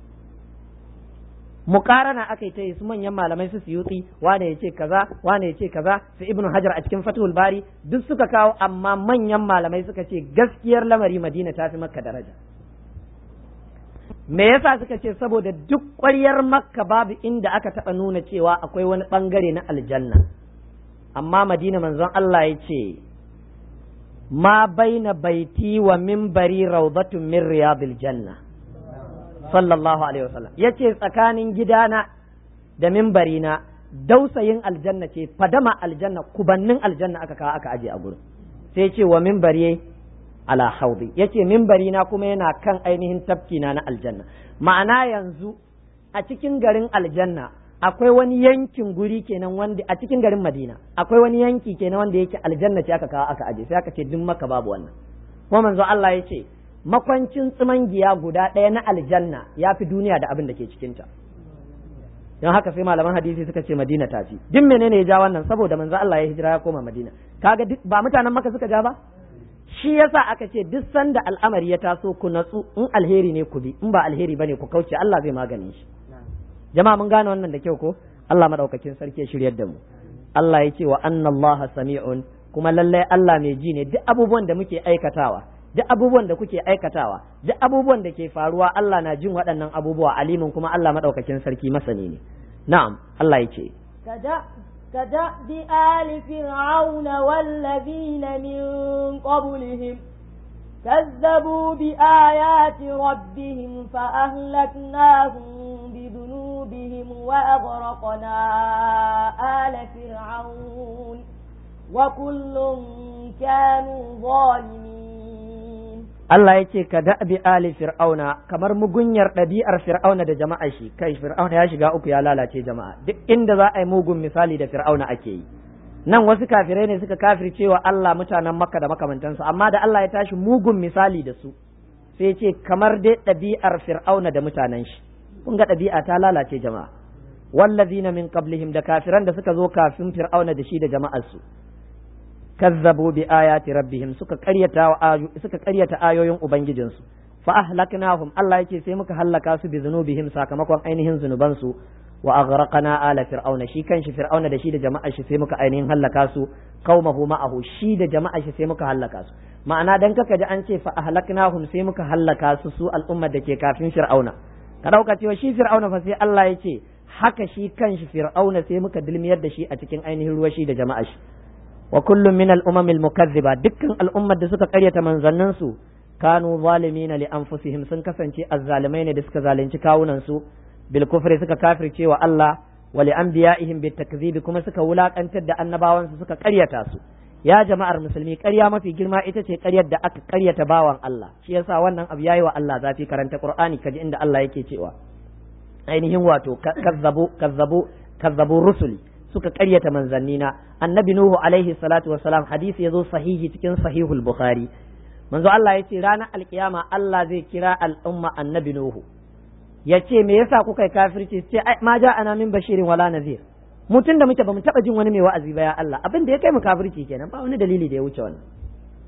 mukarana aka yi ta yi su manyan malamai su suyuti wane ya ce kaza wane ya ce kaza su ibnu hajar a cikin fatul bari duk suka kawo amma manyan malamai suka ce gaskiyar lamari madina ta fi makka daraja me yasa suka ce saboda duk ƙwaryar makka babu inda aka taɓa nuna cewa akwai wani ɓangare na aljanna amma madina manzon Allah ya ce ma baina baiti wa minbari rawdatun min riyadil janna sallallahu alaihi wasallam yace tsakanin gidana da mimbarina dausayin aljanna ce fadama aljanna kubannin aljanna aka kawo aka aje a gurin sai ce wa mimbari ala haudi yace mimbarina kuma yana kan ainihin tafkina na aljanna ma'ana yanzu a cikin garin aljanna akwai wani yankin guri kenan wanda a cikin garin madina akwai wani yanki kenan wanda yake aljanna ce aka kawo aka aje sai aka ce duk maka babu wannan kuma manzo Allah ya ce makwancin giya guda ɗaya na aljanna ya fi duniya da abin da ke cikinta don haka sai malaman hadisi suka ce madina ta fi duk menene ya ja wannan saboda manzo Allah ya hijira ya koma madina kaga duk ba mutanen maka suka ja ba shi yasa aka ce duk sanda al'amari ya taso ku natsu in alheri ne ku bi in ba alheri bane ku kauce Allah zai magane shi jama'a mun gane wannan da kyau ko Allah madaukakin sarki ya shiryar da mu Allah ya ce wa anna Allah sami'un kuma lallai Allah mai ji ne duk abubuwan da muke aikatawa duk abubuwan da kuke aikatawa duk abubuwan da ke faruwa Allah na jin waɗannan abubuwa alimin kuma Allah maɗaukakin sarki masani ne na'am Allah ya ce كدأب آل فرعون والذين من قبلهم كذبوا بآيات ربهم فأهلكناهم بذنوبهم وأغرقنا آل فرعون وكل كانوا ظالمين Allah ya ce ka da'bi ali fir'auna kamar mugunyar ɗabi'ar fir'auna da jama'a shi kai fir'auna ya shiga uku ya lalace jama'a duk inda za a yi mugun misali da fir'auna ake yi nan wasu kafirai ne suka kafirce wa Allah mutanen makka da makamantansu amma da Allah ya tashi mugun misali da su sai ce kamar dai ɗabi'ar fir'auna da mutanen shi kun ga ɗabi'a ta lalace jama'a wallazina min qablihim da kafiran da suka zo kafin fir'auna da shi da jama'arsu kazzabu bi ayati rabbihim suka qaryata suka qaryata ayoyin ubangijinsu fa ahlaknahum Allah yake sai muka hallaka su bi zunubihim sakamakon ainihin zunubansu wa aghraqna ala fir'auna shi kanshi fir'auna da shi da jama'ar shi sai muka ainihin hallaka su qaumahu ma'ahu shi da jama'ar shi sai muka hallaka su ma'ana dan kaka ji an ce fa ahlaknahum sai muka hallaka su su al'ummar da ke kafin fir'auna ka dauka cewa shi fir'auna fa sai Allah ya ce haka shi kanshi fir'auna sai muka dilmiyar da shi a cikin ainihin ruwa shi da jama'ar shi wa kullum min al-umam al-mukazziba dukkan al'ummar da suka karyata manzannin su kanu zalimina li anfusihim sun kasance azzalimai ne da suka zalunci kawunan su bil kufri suka kafirce wa Allah wa li anbiya'ihim bit takzib kuma suka wulakantar da annabawan su suka karyata su ya jama'ar musulmi ƙarya mafi girma ita ce ƙaryar da aka ƙaryata bawan Allah shi yasa wannan abu yayi wa Allah zafi karanta Qur'ani kaji inda Allah yake cewa ainihin wato kazzabu kazzabu kazzabu rusuli suka ƙaryata manzannina annabi nuhu alaihi salatu wassalam hadisi yazo sahihi cikin sahihul bukhari manzo Allah yace ranar alkiyama Allah zai kira al'umma annabi nuhu yace me yasa kuka yi kafirci ce ma ja ana min bashirin wala nazir mutum da muke bamu taba jin wani mai wa'azi ba ya Allah abin da ya kai mu kafirci kenan ba wani dalili da ya wuce wannan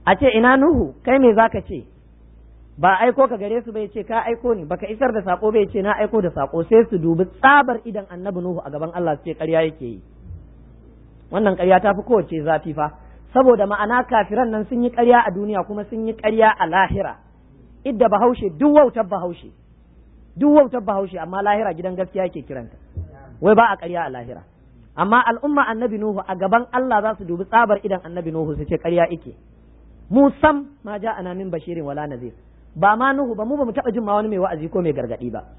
a ce ina nuhu kai me zaka ce ba aiko ka gare su bai ce ka aiko ni baka isar da sako bai ce na aiko da sako sai su dubi tsabar idan annabi nuhu a gaban Allah su ce ƙarya yake yi wannan ƙarya ta fi kowace zafi fa saboda ma'ana kafiran nan sun yi ƙarya a duniya kuma sun yi ƙarya a lahira idda bahaushe duk wautar bahaushe duk wautar bahaushe amma lahira gidan gaskiya yake kiranta wai ba a ƙarya a lahira amma al'umma annabi nuhu a gaban Allah za su dubi tsabar idan annabi nuhu su ce ƙarya ike mu sam ma ja ana min bashirin wala nazir ba ma nuhu ba mu ba mu taɓa jin ma wani mai wa'azi ko mai gargaɗi ba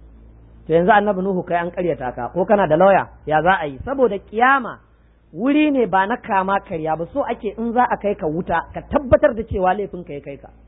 to yanzu annabi nuhu kai an ƙaryata ka ko kana da lauya ya za a yi saboda kiyama wuri ne ba na kama karya ba so ake in za a kai ka wuta ka tabbatar da cewa laifin ka ya kai ka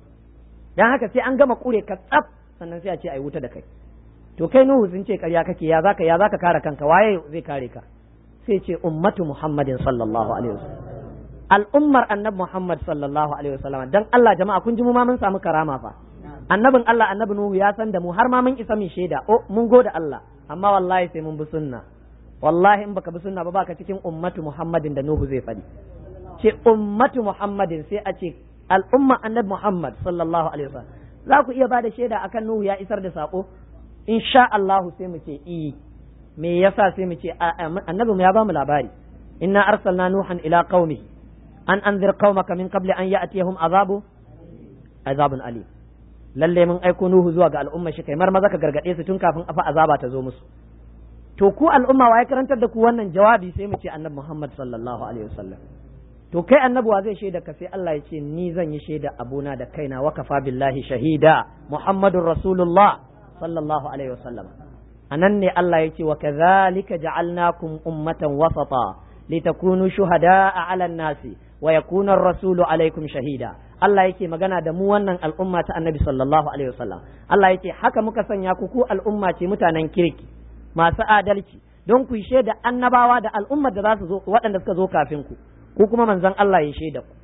dan haka sai an gama kure ka tsaf sannan sai a ce ai wuta da kai to kai nuhu sun ce karya kake ya zaka ya zaka kare kanka waye zai kare ka sai ce ummatu muhammadin sallallahu alaihi wasallam al'ummar annabi muhammad sallallahu alaihi wasallam dan Allah jama'a kun ji mu ma mun samu karama fa annabin Allah annabi nuhu ya san da mu har ma mun isa min shaida oh mun gode Allah amma wallahi sai mun bi sunna wallahi in baka bi sunna ba baka cikin ummatu muhammadin da nuhu zai faɗi ce ummatu muhammadin sai a ce al'umma annabi muhammad sallallahu alaihi wasallam za ku iya bada shaida akan nuhu ya isar da sako insha Allah sai mu ce i me yasa sai mu ce annabi mu ya ba mu labari inna arsalna nuhan ila qaumi an anzir qaumaka min qabli an ya'tiyahum azabu azabun alim lalle mun aiko nuhu zuwa ga al'umma shi kai mar maza ka gargade su tun kafin afa azaba ta zo musu to ku al'umma wa ya karantar da ku wannan jawabi sai mu ce annabi Muhammad sallallahu alaihi wasallam to kai annabi wa zai shaida ka sai Allah ya ce ni zan yi shaida abuna da kaina wa kafa billahi shahida Muhammadur Rasulullah sallallahu alaihi wasallam anan ne Allah ya ce wa kadhalika ja'alnakum ummatan wasata litakunu shuhada'a 'alan nasi wa yakuna ar-rasulu alaikum shahida Allah yake magana da mu wannan al'umma ta annabi sallallahu alaihi wasallam Allah yake haka muka sanya ku ku al'umma ce mutanen kirki masu adalci don ku shaida annabawa da al'ummar da za su zo waɗanda suka zo kafin ku ku kuma manzon Allah ya shaida ku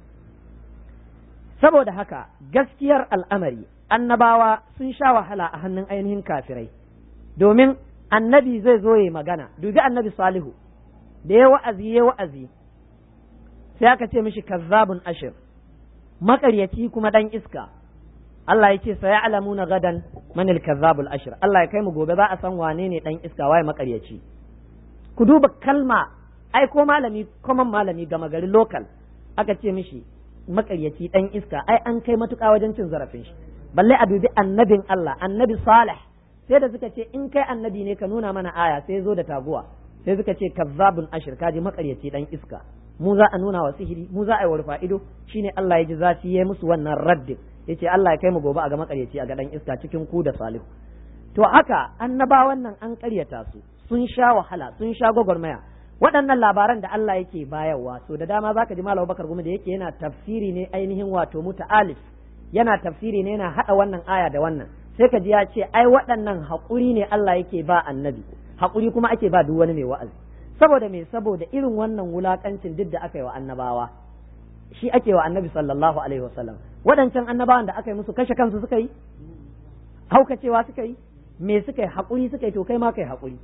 saboda haka gaskiyar al'amari annabawa sun sha wahala a hannun ainihin kafirai domin annabi zai zo ya magana dubi annabi salihu da ya wa'azi ya wa'azi sai aka ce mishi kazzabun ashir makaryaci kuma dan iska Allah ya ce sai alamuna gadan manil kazzabul ashir Allah ya kai mu gobe za a san wane ne dan iska waye makaryaci ku duba kalma ai ko malami common malami gama gari local aka ce mishi makaryaci dan iska ai an kai matuƙa wajen cin zarafin shi balle a dubi annabin Allah annabi salih sai da suka ce in kai annabi ne ka nuna mana aya sai zo da taguwa sai suka ce kazzabun ashir kaji makaryaci dan iska mu za a nuna wa sihiri mu za a yi wa rufa ido shine Allah ya ji zafi ya musu wannan raddin yace Allah ya kai mu gobe a ga makaryaci a ga dan iska cikin ku da salihu to haka annabawan nan an karyata su sun sha wahala sun sha gwagwarmaya waɗannan labaran da Allah yake bayarwa so da dama zaka ji Malam Bakar Gumi da yake yana tafsiri ne ainihin wato muta'alif yana tafsiri ne yana hada wannan aya da wannan sai ka ji ya ce ai waɗannan haƙuri ne Allah yake ba annabi haƙuri kuma ake ba duk wani mai wa'azi saboda me saboda irin wannan wulakancin duk da aka yi wa annabawa shi ake wa annabi sallallahu alaihi wasallam waɗancan annabawan da aka yi musu kashe kansu suka yi haukacewa suka yi me suka yi haƙuri suka yi to kai ma kai haƙuri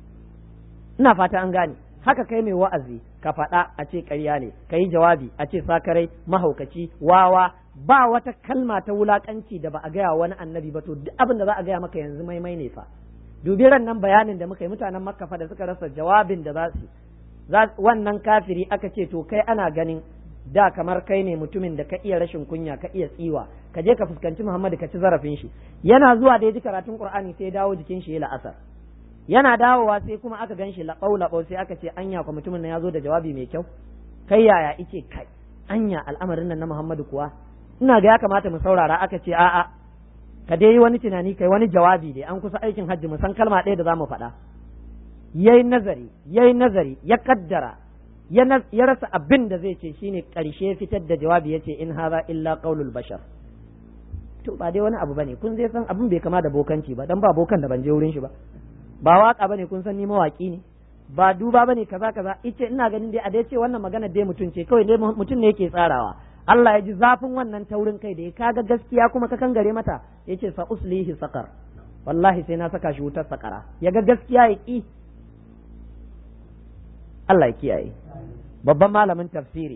ina fata an gane haka kai mai wa'azi ka faɗa a ce ƙarya ne ka yi jawabi a ce sakarai mahaukaci wawa ba wata kalma ta wulakanci da ba a gaya wani annabi ba to duk abin da za a gaya maka yanzu maimai ne fa dubi ran nan bayanin da muka yi mutanen makka fa da suka rasa jawabin da za su wannan kafiri aka ce to kai ana ganin da kamar kai ne mutumin da ka iya rashin kunya ka iya tsiwa ka je ka fuskanci Muhammadu ka ci zarafin shi yana zuwa da ya ji karatun Qur'ani sai dawo jikin shi ya la'asar yana dawowa sai kuma aka gan shi laɓau laɓau sai aka ce anya kwa mutumin nan ya zo da jawabi mai kyau kai yaya ice kai anya al'amarin nan na Muhammadu kuwa ina ga ya kamata mu saurara aka ce a'a ka dai yi wani tunani kai wani jawabi dai an kusa aikin hajji mu san kalma ɗaya da za mu faɗa yayi nazari yayi nazari ya kaddara ya rasa abin da zai ce shine ƙarshe fitar da jawabi ya ce in haza illa qaulul bashar to ba dai wani abu bane kun zai san abin bai kama da bokanci ba dan ba bokan da ban je wurin shi ba ba waka bane kun san ni mawaki ne ba duba bane kaza kaza ice ina ganin dai a dai ce wannan magana dai mutum ce kawai dai mutum ne yake tsarawa Allah ya ji zafin wannan taurin kai da ya kaga gaskiya kuma ka kangare mata yace sa uslihi saqar wallahi sai na saka shi wutar sakara ya ga gaskiya ya ki Allah ya kiyaye babban malamin tafsiri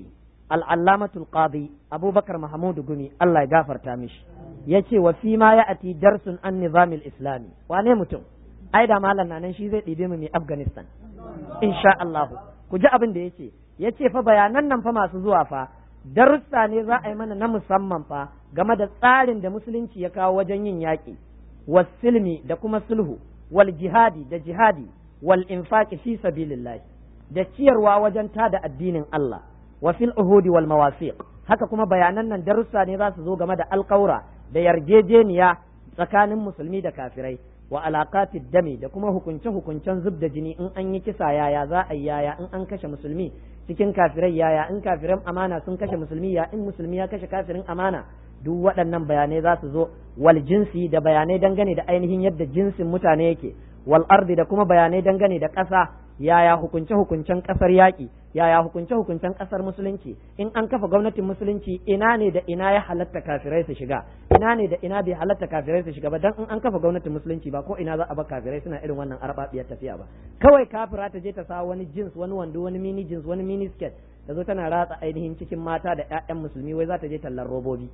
al-allamatul qadi abubakar mahmud gumi Allah ya gafarta mishi yace wa fi ma ya'ati darsun an nizamil islami wane mutum ai da malam nan shi zai ɗibe mu mai afghanistan insha Allah ku ji abin da yace yace fa bayanan nan fa masu zuwa fa darussa ne za a yi mana na musamman fa game da tsarin da musulunci ya kawo wajen yin yaƙi wasilmi da kuma sulhu wal jihadi da jihadi wal infaqi fi sabilillah da ciyarwa wajen tada addinin Allah wa fil uhudi wal mawasiq haka kuma bayanan nan darussa ne za su zo game da alƙaura da yarjejeniya tsakanin musulmi da kafirai wa alaqatid dami da kuma hukunce hukuncen zub da jini in an yi kisa yaya za a yi yaya in an kashe musulmi cikin kafirai yaya in kafiran amana sun kashe musulmi ya in musulmi ya kashe kafirin amana duk waɗannan bayanai za su zo wal jinsi da bayanai dangane da ainihin yadda jinsin mutane yake wal ardi da kuma bayanai dangane da ƙasa yaya hukunce hukuncen ƙasar yaƙi yaya hukunce hukuncen ƙasar musulunci in an kafa gwamnatin musulunci ina ne da ina ya halatta kafirai su shiga ina ne da ina bai halatta kafirai su shiga ba dan in an kafa gwamnatin musulunci ba ko ina za a ba kafirai suna irin wannan arbabiyar tafiya ba kawai kafira ta je ta sa wani jins wani wando wani mini jins wani mini skirt ta zo tana ratsa ainihin cikin mata da ƴaƴan musulmi wai za ta je tallar robobi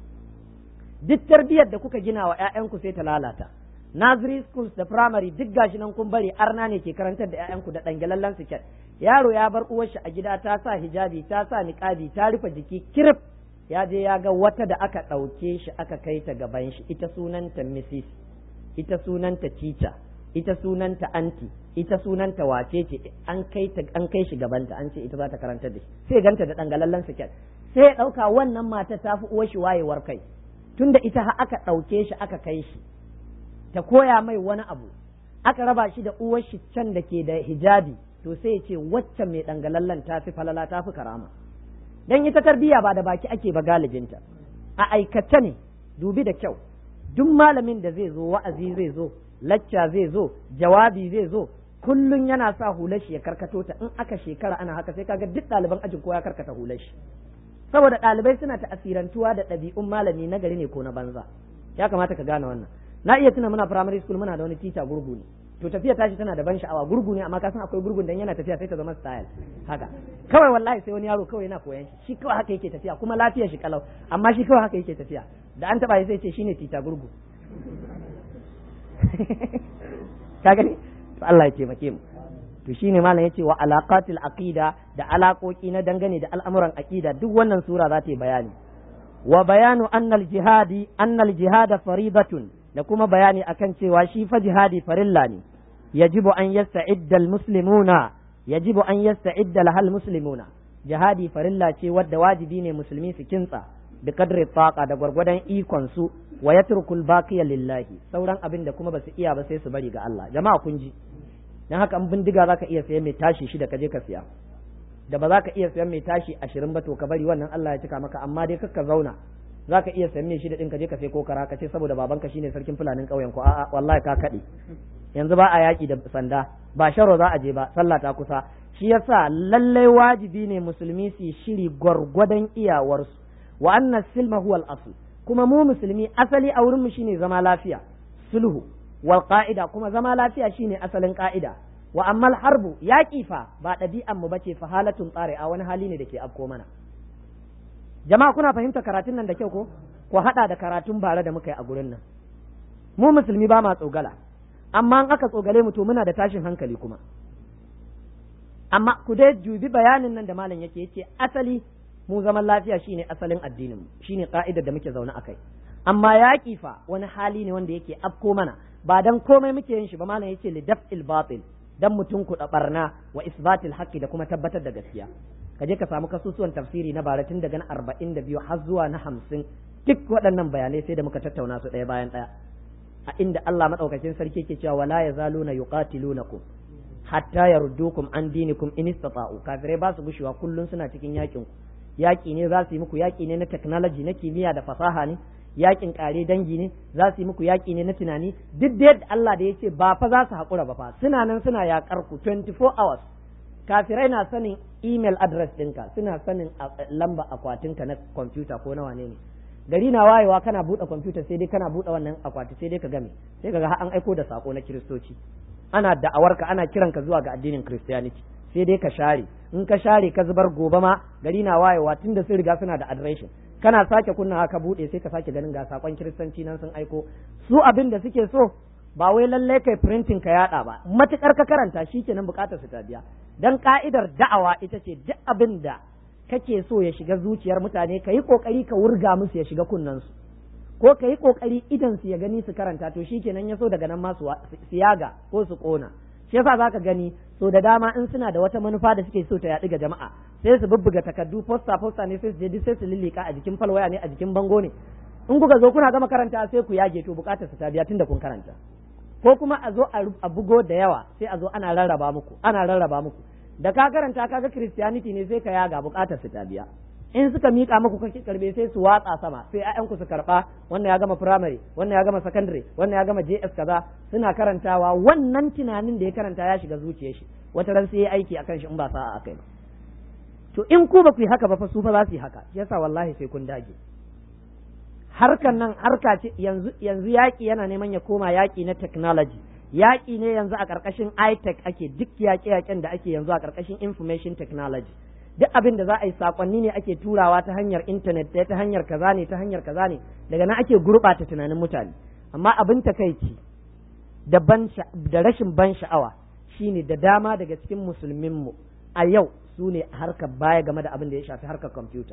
duk tarbiyyar da kuka gina wa ƴaƴanku sai ta lalata nursery schools da primary duk gashi nan kun bari arna ne ke karantar da ƴaƴanku da dangalallen siket yaro ya bar uwar shi a gida ta sa hijabi ta sa niqabi ta rufe jiki kirif ya je ya ga wata da aka ɗauke shi aka kai ta gaban shi ita sunanta mrs ita sunanta teacher ita sunanta anti ita sunanta wace ce an kai ta an kai shi gabanta an ce ita za ta karantar da shi sai ganta da dangalallen siket sai ya ɗauka wannan mata ta fi uwar shi wayewar kai tunda ita ha aka ɗauke shi aka kai shi ta koya mai wani abu aka raba shi da uwar shi can da ke da hijabi to sai ya ce wacce mai dangalallan ta fi falala ta fi karama dan ita tarbiya ba da baki ake ba galibinta a aikace ne dubi da kyau duk malamin da zai zo wa'azi zai zo lacca zai zo jawabi zai zo kullun yana sa hular shi ya karkato ta in aka shekara ana haka sai kaga duk ɗaliban ajin ko ya karkata hular shi saboda ɗalibai suna ta'asirantuwa da ɗabi'un malami na gari ne ko na banza ya kamata ka gane wannan na iya tuna muna primary school muna da wani teacher gurgu ne to tafiya tashi tana da ban sha'awa gurgu ne amma ka san akwai gurgun dan yana tafiya sai ta zama style haka kawai wallahi sai wani yaro kawai yana koyan shi shi kawai haka yake tafiya kuma lafiyar shi kalau amma shi kawai haka yake tafiya da an taba shi sai ce shine teacher gurgu ka gani to Allah ya taimake mu to shine malam yace wa alaqatil aqida da alaƙoƙi na dangane da al'amuran aqida duk wannan sura za ta yi bayani wa bayanu annal jihadi annal jihada faridatun da kuma bayani akan cewa shi fa jihadi farilla ne yajibu an yasta'idda almuslimuna yajibu an yasta'idda lahal muslimuna jihadi farilla ce wadda wajibi ne musulmi su kintsa da kadri taqa da gwargwadon ikon su wa yatrukul baqiya lillahi sauran abin da kuma basu iya ba sai su bari ga Allah jama'a kun ji dan haka an bindiga zaka iya sayan mai tashi shi da kaje ka siya da ba za ka iya sayan mai tashi ashirin ba to ka bari wannan Allah ya cika maka amma dai kakka zauna za ka iya sayan mai shi da ɗin ka je ka sai ko kara ka ce saboda babanka shine sarkin fulanin ƙauyen ku a'a wallahi ka kaɗe yanzu ba a yaƙi da sanda ba sharo za a je ba sallah ta kusa shi yasa lallai wajibi ne musulmi su shiri gwargwadon iyawarsu wa anna silma huwa al-asl kuma mu musulmi asali a wurin mu shine zama lafiya sulhu wal qa'ida kuma zama lafiya shine asalin ka'ida wa ammal harbu yaƙi fa ba ɗabi'an mu bace fa halatun tsare a wani hali ne da ke afko mana jama'a kuna fahimta karatun nan da kyau ko ku haɗa da karatun bare da muka yi a gurin nan mu musulmi ba ma tsogala amma in aka tsogale mu to muna da tashin hankali kuma amma ku dai jubi bayanin nan da malam yake yace asali mu zaman lafiya shine asalin addinin mu shine ka'idar da muke zaune akai amma yaƙi fa wani hali ne wanda yake afko mana ba dan komai muke yin shi ba malam yace li daf'il batil dan mutum ku barna wa isbatil haqqi da kuma tabbatar da gaskiya ka je ka samu kasusuwan tafsiri na bara tun daga na arba'in da biyu har zuwa na hamsin duk waɗannan bayanai sai da muka tattauna su ɗaya bayan ɗaya a inda Allah maɗaukakin sarki ke cewa wala ya zalo na yuqatilunakum hatta yaruddukum an dinikum in istata'u kafirai ba su gushewa kullun suna cikin yakin ku yaki ne za su yi muku yaki ne na technology na kimiyya da fasaha ne yakin kare dangi ne za su yi muku yaki ne na tunani duk da yadda Allah da ya ce ba fa za su haƙura ba fa suna nan suna yakar ku 24 hours kafirai na sanin email address ɗinka suna sanin lamba akwatinka na kwamfuta ko na wane ne gari na wayewa kana buɗe kwamfuta sai dai kana buɗe wannan akwati sai dai ka game sai ka ga an aiko da sako na kiristoci ana da'awarka ana kiranka zuwa ga addinin christianity sai dai ka share in ka share ka zubar gobe ma gari na wayewa tunda sun riga suna da adireshin kana sake kunna ka bude sai ka sake ganin ga sakon kiristanci nan sun aiko su abin da suke so ba wai lalle kai printing ka yada ba matukar ka karanta shikenan bukatar su ta biya dan ka'idar da'awa ita ce duk abin da kake so ya shiga zuciyar mutane ka yi kokari ka wurga musu ya shiga kunnensu ko ka yi kokari idan su ya gani su karanta to shikenan ya so daga nan ma su yaga ko su kona shi yasa zaka gani so da dama in suna da wata manufa da suke so ta yaɗu ga jama'a sai su bubbuga takardu posta posta ne sai su je sai su lillika a jikin falwaya ne a jikin bango ne in kuka zo kuna gama karanta sai ku yage to bukatar su ta biya tunda kun karanta ko kuma a zo a bugo da yawa sai a zo ana rarraba muku ana rarraba muku da ka karanta kaga christianity ne sai ka yaga bukatar su ta biya in suka mika muku kake karbe sai su watsa sama sai ƴaƴanku su karba wannan ya gama primary wannan ya gama secondary wannan ya gama JS kaza suna karantawa wannan tunanin da ya karanta ya shiga zuciyar shi wata ran sai ya aiki akan shi in ba sa'a akai ba to in ku ba ku yi haka ba fa su fa za su yi haka yasa wallahi sai kun dage harkan nan harka ce yanzu yanzu yaki yana neman ya koma yaki na technology yaki ne yanzu a karkashin iTech ake duk yaƙe-yaƙen da ake yanzu a karkashin information technology duk abin da za a yi sakonni ne ake turawa ta hanyar intanet ta hanyar kaza ne ta hanyar kaza ne daga nan ake gurɓata tunanin mutane amma abin takaici da ban da rashin ban sha'awa shine da dama daga cikin musulminmu a yau su ne harkar baya game da abin da ya shafi harkar kwamfuta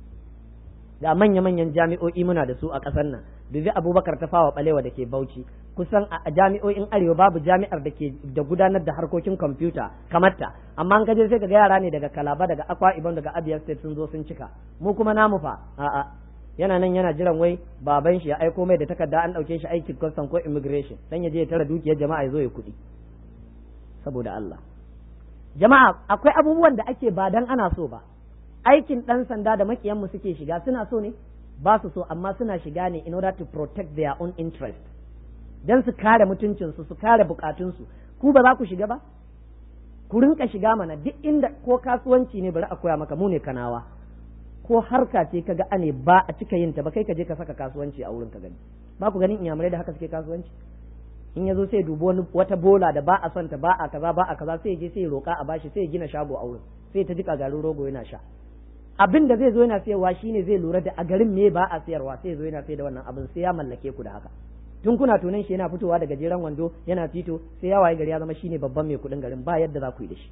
da manya-manyan jami'o'i muna da su a ƙasar nan dubi abubakar ta fawa balewa da ke bauchi kusan a jami'o'in arewa babu jami'ar da ke da gudanar da harkokin kwamfuta kamar ta amma an kaje sai ga yara ne daga kalaba daga akwa ibon daga abia state sun zo sun cika mu kuma namu fa a'a yana nan yana jiran wai baban shi ya aiko mai da takarda an ɗauke shi aikin custom ko immigration dan ya je ya tara dukiyar jama'a ya zo ya kuɗi saboda Allah jama'a akwai abubuwan da ake ba dan ana so ba aikin ɗan sanda da makiyanmu suke shiga suna so ne ba su so amma suna shiga ne in order to protect their own interest dan su kare mutuncinsu su kare bukatunsu ku ba za ku shiga ba ku rinka shiga mana duk inda ko kasuwanci ne bari a koya maka mu ne kanawa ko harka ce kaga ane ba a cika yin ta ba kai ka je ka saka kasuwanci a wurin ka gani ba ku ganin inyamurai da haka suke kasuwanci in ya zo sai dubo wata bola da ba a son ta ba a kaza ba a kaza sai ya je sai ya roka a bashi sai ya gina shago a wurin sai ta jika garin rogo yana sha abin da zai zo yana sayarwa shine zai lura da a garin me ba a sayarwa sai zo yana sayar da wannan abin sai ya mallake ku da haka tun kuna tunan shi yana fitowa daga jeren wando yana fito sai ya waye gari ya zama shine babban mai kuɗin garin ba yadda za ku yi da shi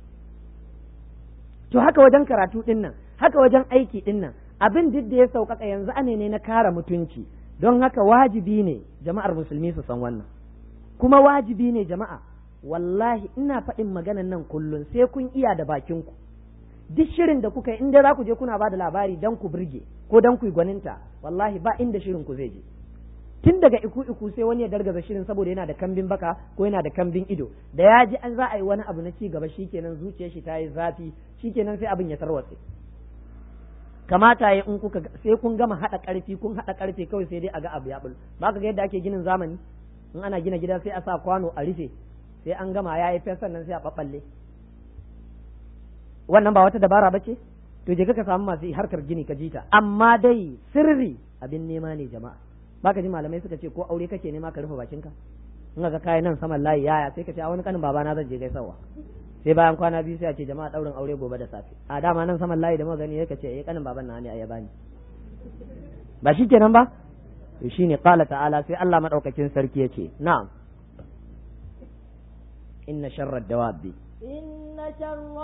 to haka wajen karatu din nan haka wajen aiki din nan abin duk da ya sauƙaƙa yanzu ane ne na kara mutunci don haka wajibi ne jama'ar musulmi su san wannan kuma wajibi ne jama'a wallahi ina faɗin maganan nan kullum sai kun iya da bakin ku duk shirin da kuka yi inda za ku je kuna ba da labari dan ku burge ko dan ku yi gwaninta wallahi ba inda shirin ku zai je tun daga iku iku sai wani ya dargaza shirin saboda yana da kambin baka ko yana da kambin ido da ya ji an za a yi wani abu na ci gaba shikenan zuciyar shi ta yi zafi shikenan sai abin ya tarwatse kamata ya in kuka sai kun gama hada karfi kun hada karfe kawai sai dai a ga abu ya bul ba ka ga yadda ake ginin zamani in ana gina gida sai a sa kwano a rufe sai an gama ya yi fes sannan sai a ɓaɓɓalle wannan ba wata dabara ba ce to je ka samu masu harkar gini ka jita amma dai sirri abin nema ne jama'a baka ji malamai suka ce ko aure kake nema ka rufe bakinka in ga kai nan saman layi yaya sai ka ce a wani kanin babana zan je gaisawa sai bayan kwana biyu sai a ce jama'a daurin aure gobe da safe a dama nan saman layi da magani ya ce eh kanin baban na ne ya bani ba shi kenan ba to shine qala ta'ala sai Allah madaukakin sarki ya ce na'am inna sharrad dawabi إن شر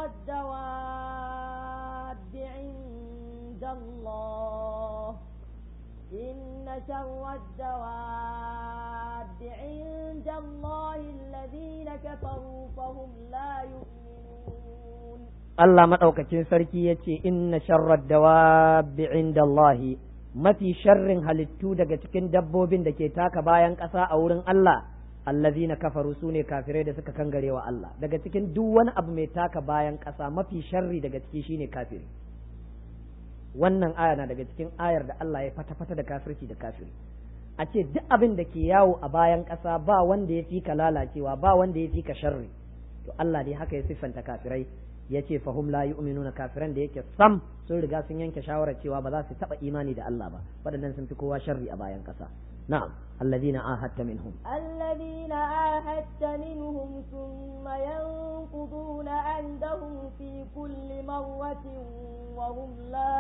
الدواب عند الله إن شر الدواب عند الله الذين كفروا فهم لا يؤمنون Allah maɗaukacin sarki ya ce inna sharrad dawabi inda Allahi mafi sharrin halittu daga cikin dabbobin da ke taka bayan ƙasa a wurin Allah allazina kafaru su ne kafirai da suka kangare wa Allah daga cikin duk wani abu mai taka bayan ƙasa mafi sharri daga ciki shine kafiri wannan aya na daga cikin ayar da Allah ya fata-fata da kafirci da kafiri a ce duk abin da ke yawo a bayan ƙasa ba wanda ya fi ka lalacewa ba wanda ya fi ka sharri to Allah dai haka ya siffanta kafirai ya ce fahum la yu'minuna kafiran da yake sam sun riga sun yanke shawarar cewa ba za su taɓa imani da Allah ba waɗannan sun fi kowa sharri a bayan ƙasa na'am الذين عاهدت منهم الذين عاهدت منهم ثم ينقضون عندهم في كل مرة وهم لا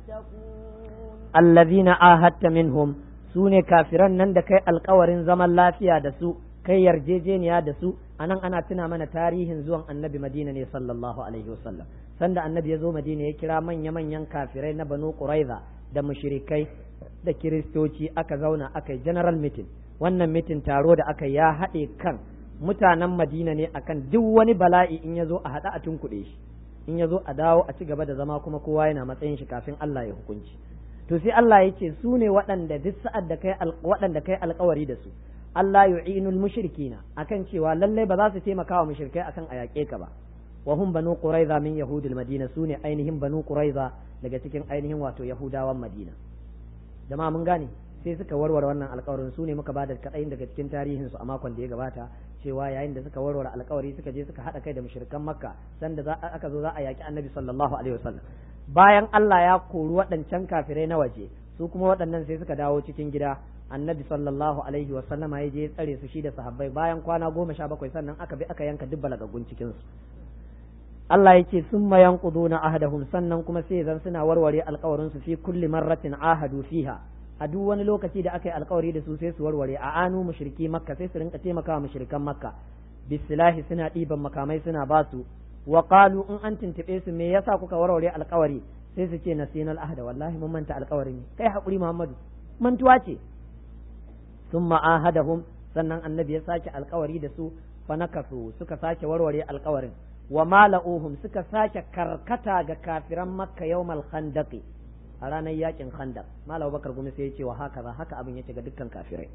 يتقون الذين عاهدت منهم sune kafiran nan da kai alkawarin zaman lafiya da su kai yarjejeniya da su anan ana tuna mana tarihin zuwan annabi madina ne sallallahu alaihi wasallam sanda annabi ya zo madina ya kira manya-manyan kafirai na banu quraiza da mushrikai da kiristoci aka zauna aka yi general meeting wannan meeting taro da aka ya haɗe kan mutanen madina ne akan duk wani bala'i in ya zo a haɗa a tunkuɗe shi in ya zo a dawo a ci gaba da zama kuma kowa yana matsayin shi kafin Allah ya hukunci to sai Allah ya ce su ne waɗanda duk sa'ad da kai waɗanda kai alkawari da su Allah yu'inul mushrikina akan cewa lalle ba za su taimaka wa mushrikai akan a yaƙe ka ba wa hum banu quraiza min yahudil madina su ne ainihin banu quraiza daga cikin ainihin wato yahudawan madina jama'a mun gane sai suka warware wannan alkawarin su ne muka ba da kaɗayin daga cikin tarihin su a makon da ya gabata cewa yayin da suka warware alkawari suka je suka haɗa kai da mushrikan makka sanda za aka zo za a yaƙi annabi sallallahu alaihi wasallam bayan Allah ya kori waɗancan kafirai na waje su kuma waɗannan sai suka dawo cikin gida annabi sallallahu alaihi wasallam ya je ya tsare su shi da sahabbai bayan kwana goma sha bakwai sannan aka bi aka yanka duk balagagun cikin su Allah ya ce sun mayan na ahadahum sannan kuma sai zan suna warware alkawarin su fi kulli marratin ahadu fiha a duk wani lokaci da aka yi alkawari da su sai su warware a anu mushriki makka sai su rinka taimakawa mushrikan makka bisilahi suna ɗiban makamai suna ba su wa qalu in an tuntube su me yasa kuka warware alkawari sai su ce nasinal ahda wallahi mun manta alkawari ne kai hakuri muhammadu mantuwa ce thumma ahadahum sannan annabi ya sake alkawari da su fa nakasu suka sake warware alkawarin wa mala'uhum suka sake karkata ga kafiran makka yawmal khandaqi a ranar yakin khandaq malam bakar gumi sai ya ce wa haka za haka abin yake ga dukkan kafirai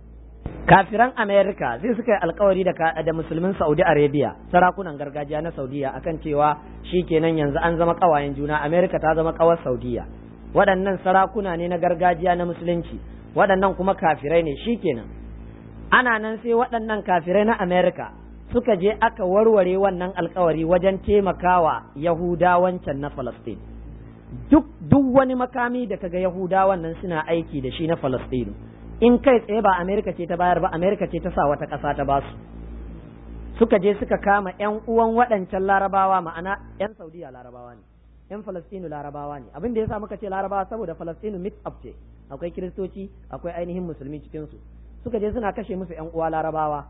kafiran america zai suka yi alkawari da da musulmin saudi arabia sarakunan gargajiya na saudiya akan cewa shikenan yanzu an zama kawayen juna america ta zama kawar saudiya waɗannan sarakuna ne na gargajiya na musulunci waɗannan kuma kafirai ne shikenan ana nan sai waɗannan kafirai na america suka je aka warware wannan alkawari wajen taimakawa yahudawancan na falastin duk duk wani makami da kaga yahudawan nan suna aiki da shi na falastinu in kai tsaye ba amerika ce ta bayar ba amerika ce ta sa wata ƙasa ta basu suka je suka kama yan uwan waɗancan larabawa ma'ana yan saudiya larabawa ne yan falastinu larabawa ne abin da ya sa muka ce larabawa saboda falastinu mix up ce akwai kiristoci akwai ainihin musulmi cikinsu suka je suna kashe musu yan uwa larabawa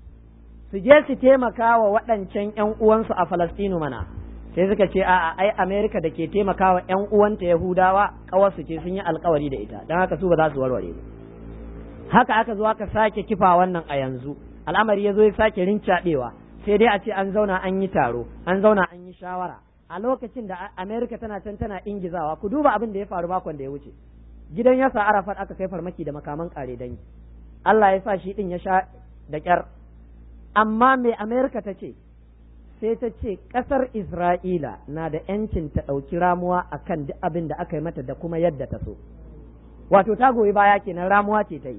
su je su taimaka wa waɗancan ‘yan uwansu a Falastinu mana, sai suka ce a'a ai Amerika da ke taimaka wa ‘yan uwanta Yahudawa ƙawarsu ce sun yi alkawari da ita, don haka su ba za su warware ba. Haka aka zo aka sake kifa wannan a yanzu, al'amari ya zo ya sake rincaɗewa, sai dai a ce an zauna an yi taro, an zauna an yi shawara. A lokacin da Amerika tana can tana ingizawa, ku duba abin da ya faru makon da ya wuce. Gidan yasa Arafat aka kai farmaki da makaman ƙare dangi. Allah ya sa shi ɗin ya sha da ƙyar amma mai Amerika ta ce, sai ta ce ƙasar Isra'ila na da ‘yancin ta ɗauki ramuwa a kan duk abin da aka yi mata da kuma yadda ta so. Wato, ta goyi baya kenan ramuwa ce ta yi.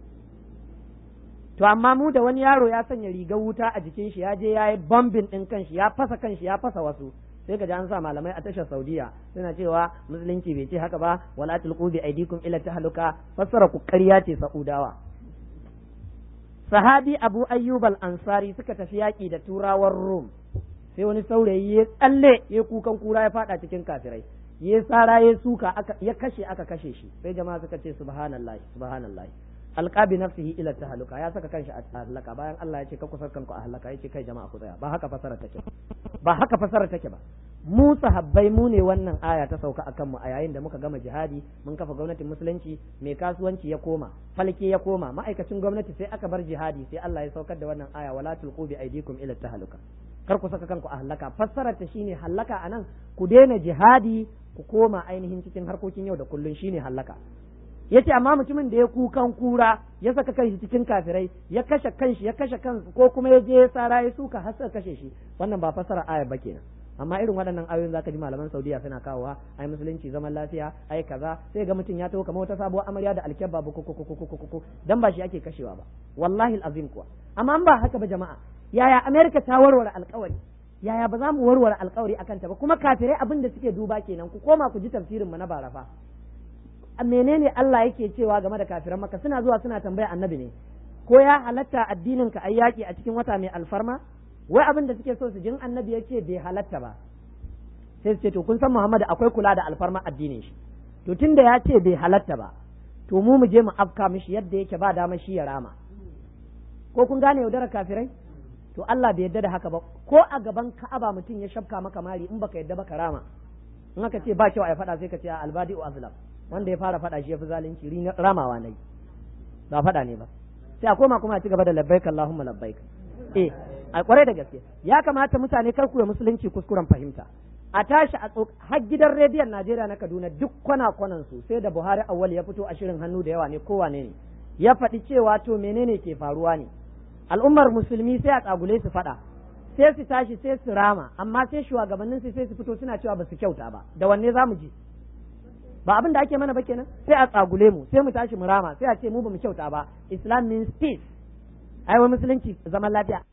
To, amma mu da wani yaro ya sanya rigar wuta a jikin shi ya je ya yi bombin ɗin kanshi ya fasa kanshi ya fasa wasu. sai ka ji an sa malamai a tashar Saudiya suna cewa musulunci bai ce haka ba wala tulqu bi aidikum ila tahluka fassara ku ƙarya ce Saudawa. sahabi abu ayyub al-ansari suka tafi yaƙi da turawan rum sai wani saurayi ya tsalle ya kukan kura ya fada cikin kafirai ya tsara ya suka ya kashe aka kashe shi sai jama'a suka ce subhanallahi subhanallahi alqabi nafsihi ila tahluka ya saka kanshi a halaka bayan Allah ya ce ka kusar kanku a halaka yace kai jama'a ku tsaya ba haka fasara take ba haka fasara take ba mu sahabbai mu ne wannan aya ta sauka akan mu a yayin da muka gama jihadi mun kafa gwamnatin musulunci mai kasuwanci ya koma falke ya koma ma'aikacin gwamnati sai aka bar jihadi sai Allah ya saukar da wannan aya wala tulqu bi aydikum ila tahluka kar ku saka kanku a halaka fassarar ta shine halaka anan ku daina jihadi ku koma ainihin cikin harkokin yau da kullun shine halaka yace amma mutumin da ya kukan kura ya saka kanshi cikin kafirai ya kashe kanshi ya kashe kansu ko kuma ya je ya sara ya suka har suka kashe shi wannan ba fasara aya ba kenan amma irin waɗannan ayoyin zaka ji malaman Saudiya suna kawowa ai musulunci zaman lafiya ai kaza sai ga mutum ya taho kamar wata sabuwar amarya da alkyabba ba ko dan ba shi ake kashewa ba wallahi alazim kuwa amma an ba haka ba jama'a yaya America ta warware alkawari yaya ba za mu warware alkawari akan ta ba kuma kafirai abin da suke duba kenan ku koma ku ji tafsirin mu na barafa menene Allah yake cewa game da kafiran maka suna zuwa suna tambaya annabi ne ko ya halatta addinin ka ayyaki a cikin wata mai alfarma wai abin da suke so su jin annabi yake bai halatta ba sai su ce to kun san Muhammadu akwai kula da alfarma addinin shi to tunda ya ce bai halatta ba to mu mu je mu afka mishi yadda yake ba dama shi ya rama ko kun gane yaudarar kafirai to Allah bai yadda da haka ba ko a gaban Ka'aba mutum ya shafka maka mari in baka yadda ba ka rama in aka ce ba kyau a faɗa sai ka ce albadi azlam wanda ya fara faɗa shi ya fi zalunci ramawa nayi ba faɗa ne ba sai a koma kuma a ci gaba da labbaik Allahumma labbaik eh a kwarai da gaske ya kamata mutane kar ku ya musulunci kuskuren fahimta a tashi a har gidan rediyon Najeriya na Kaduna duk kwana kwanan su sai da Buhari awwal ya fito a shirin hannu da yawa ne kowane ne ya faɗi cewa to menene ke faruwa ne al'ummar musulmi sai a tsagule su faɗa sai su tashi sai su rama amma sai shugabannin su sai su fito suna cewa ba su kyauta ba da wanne za mu ji ba abin da ake mana ba kenan sai a tsagule mu sai mu tashi mu rama sai a ce mu ba mu kyauta ba islam means peace ai wai musulunci zaman lafiya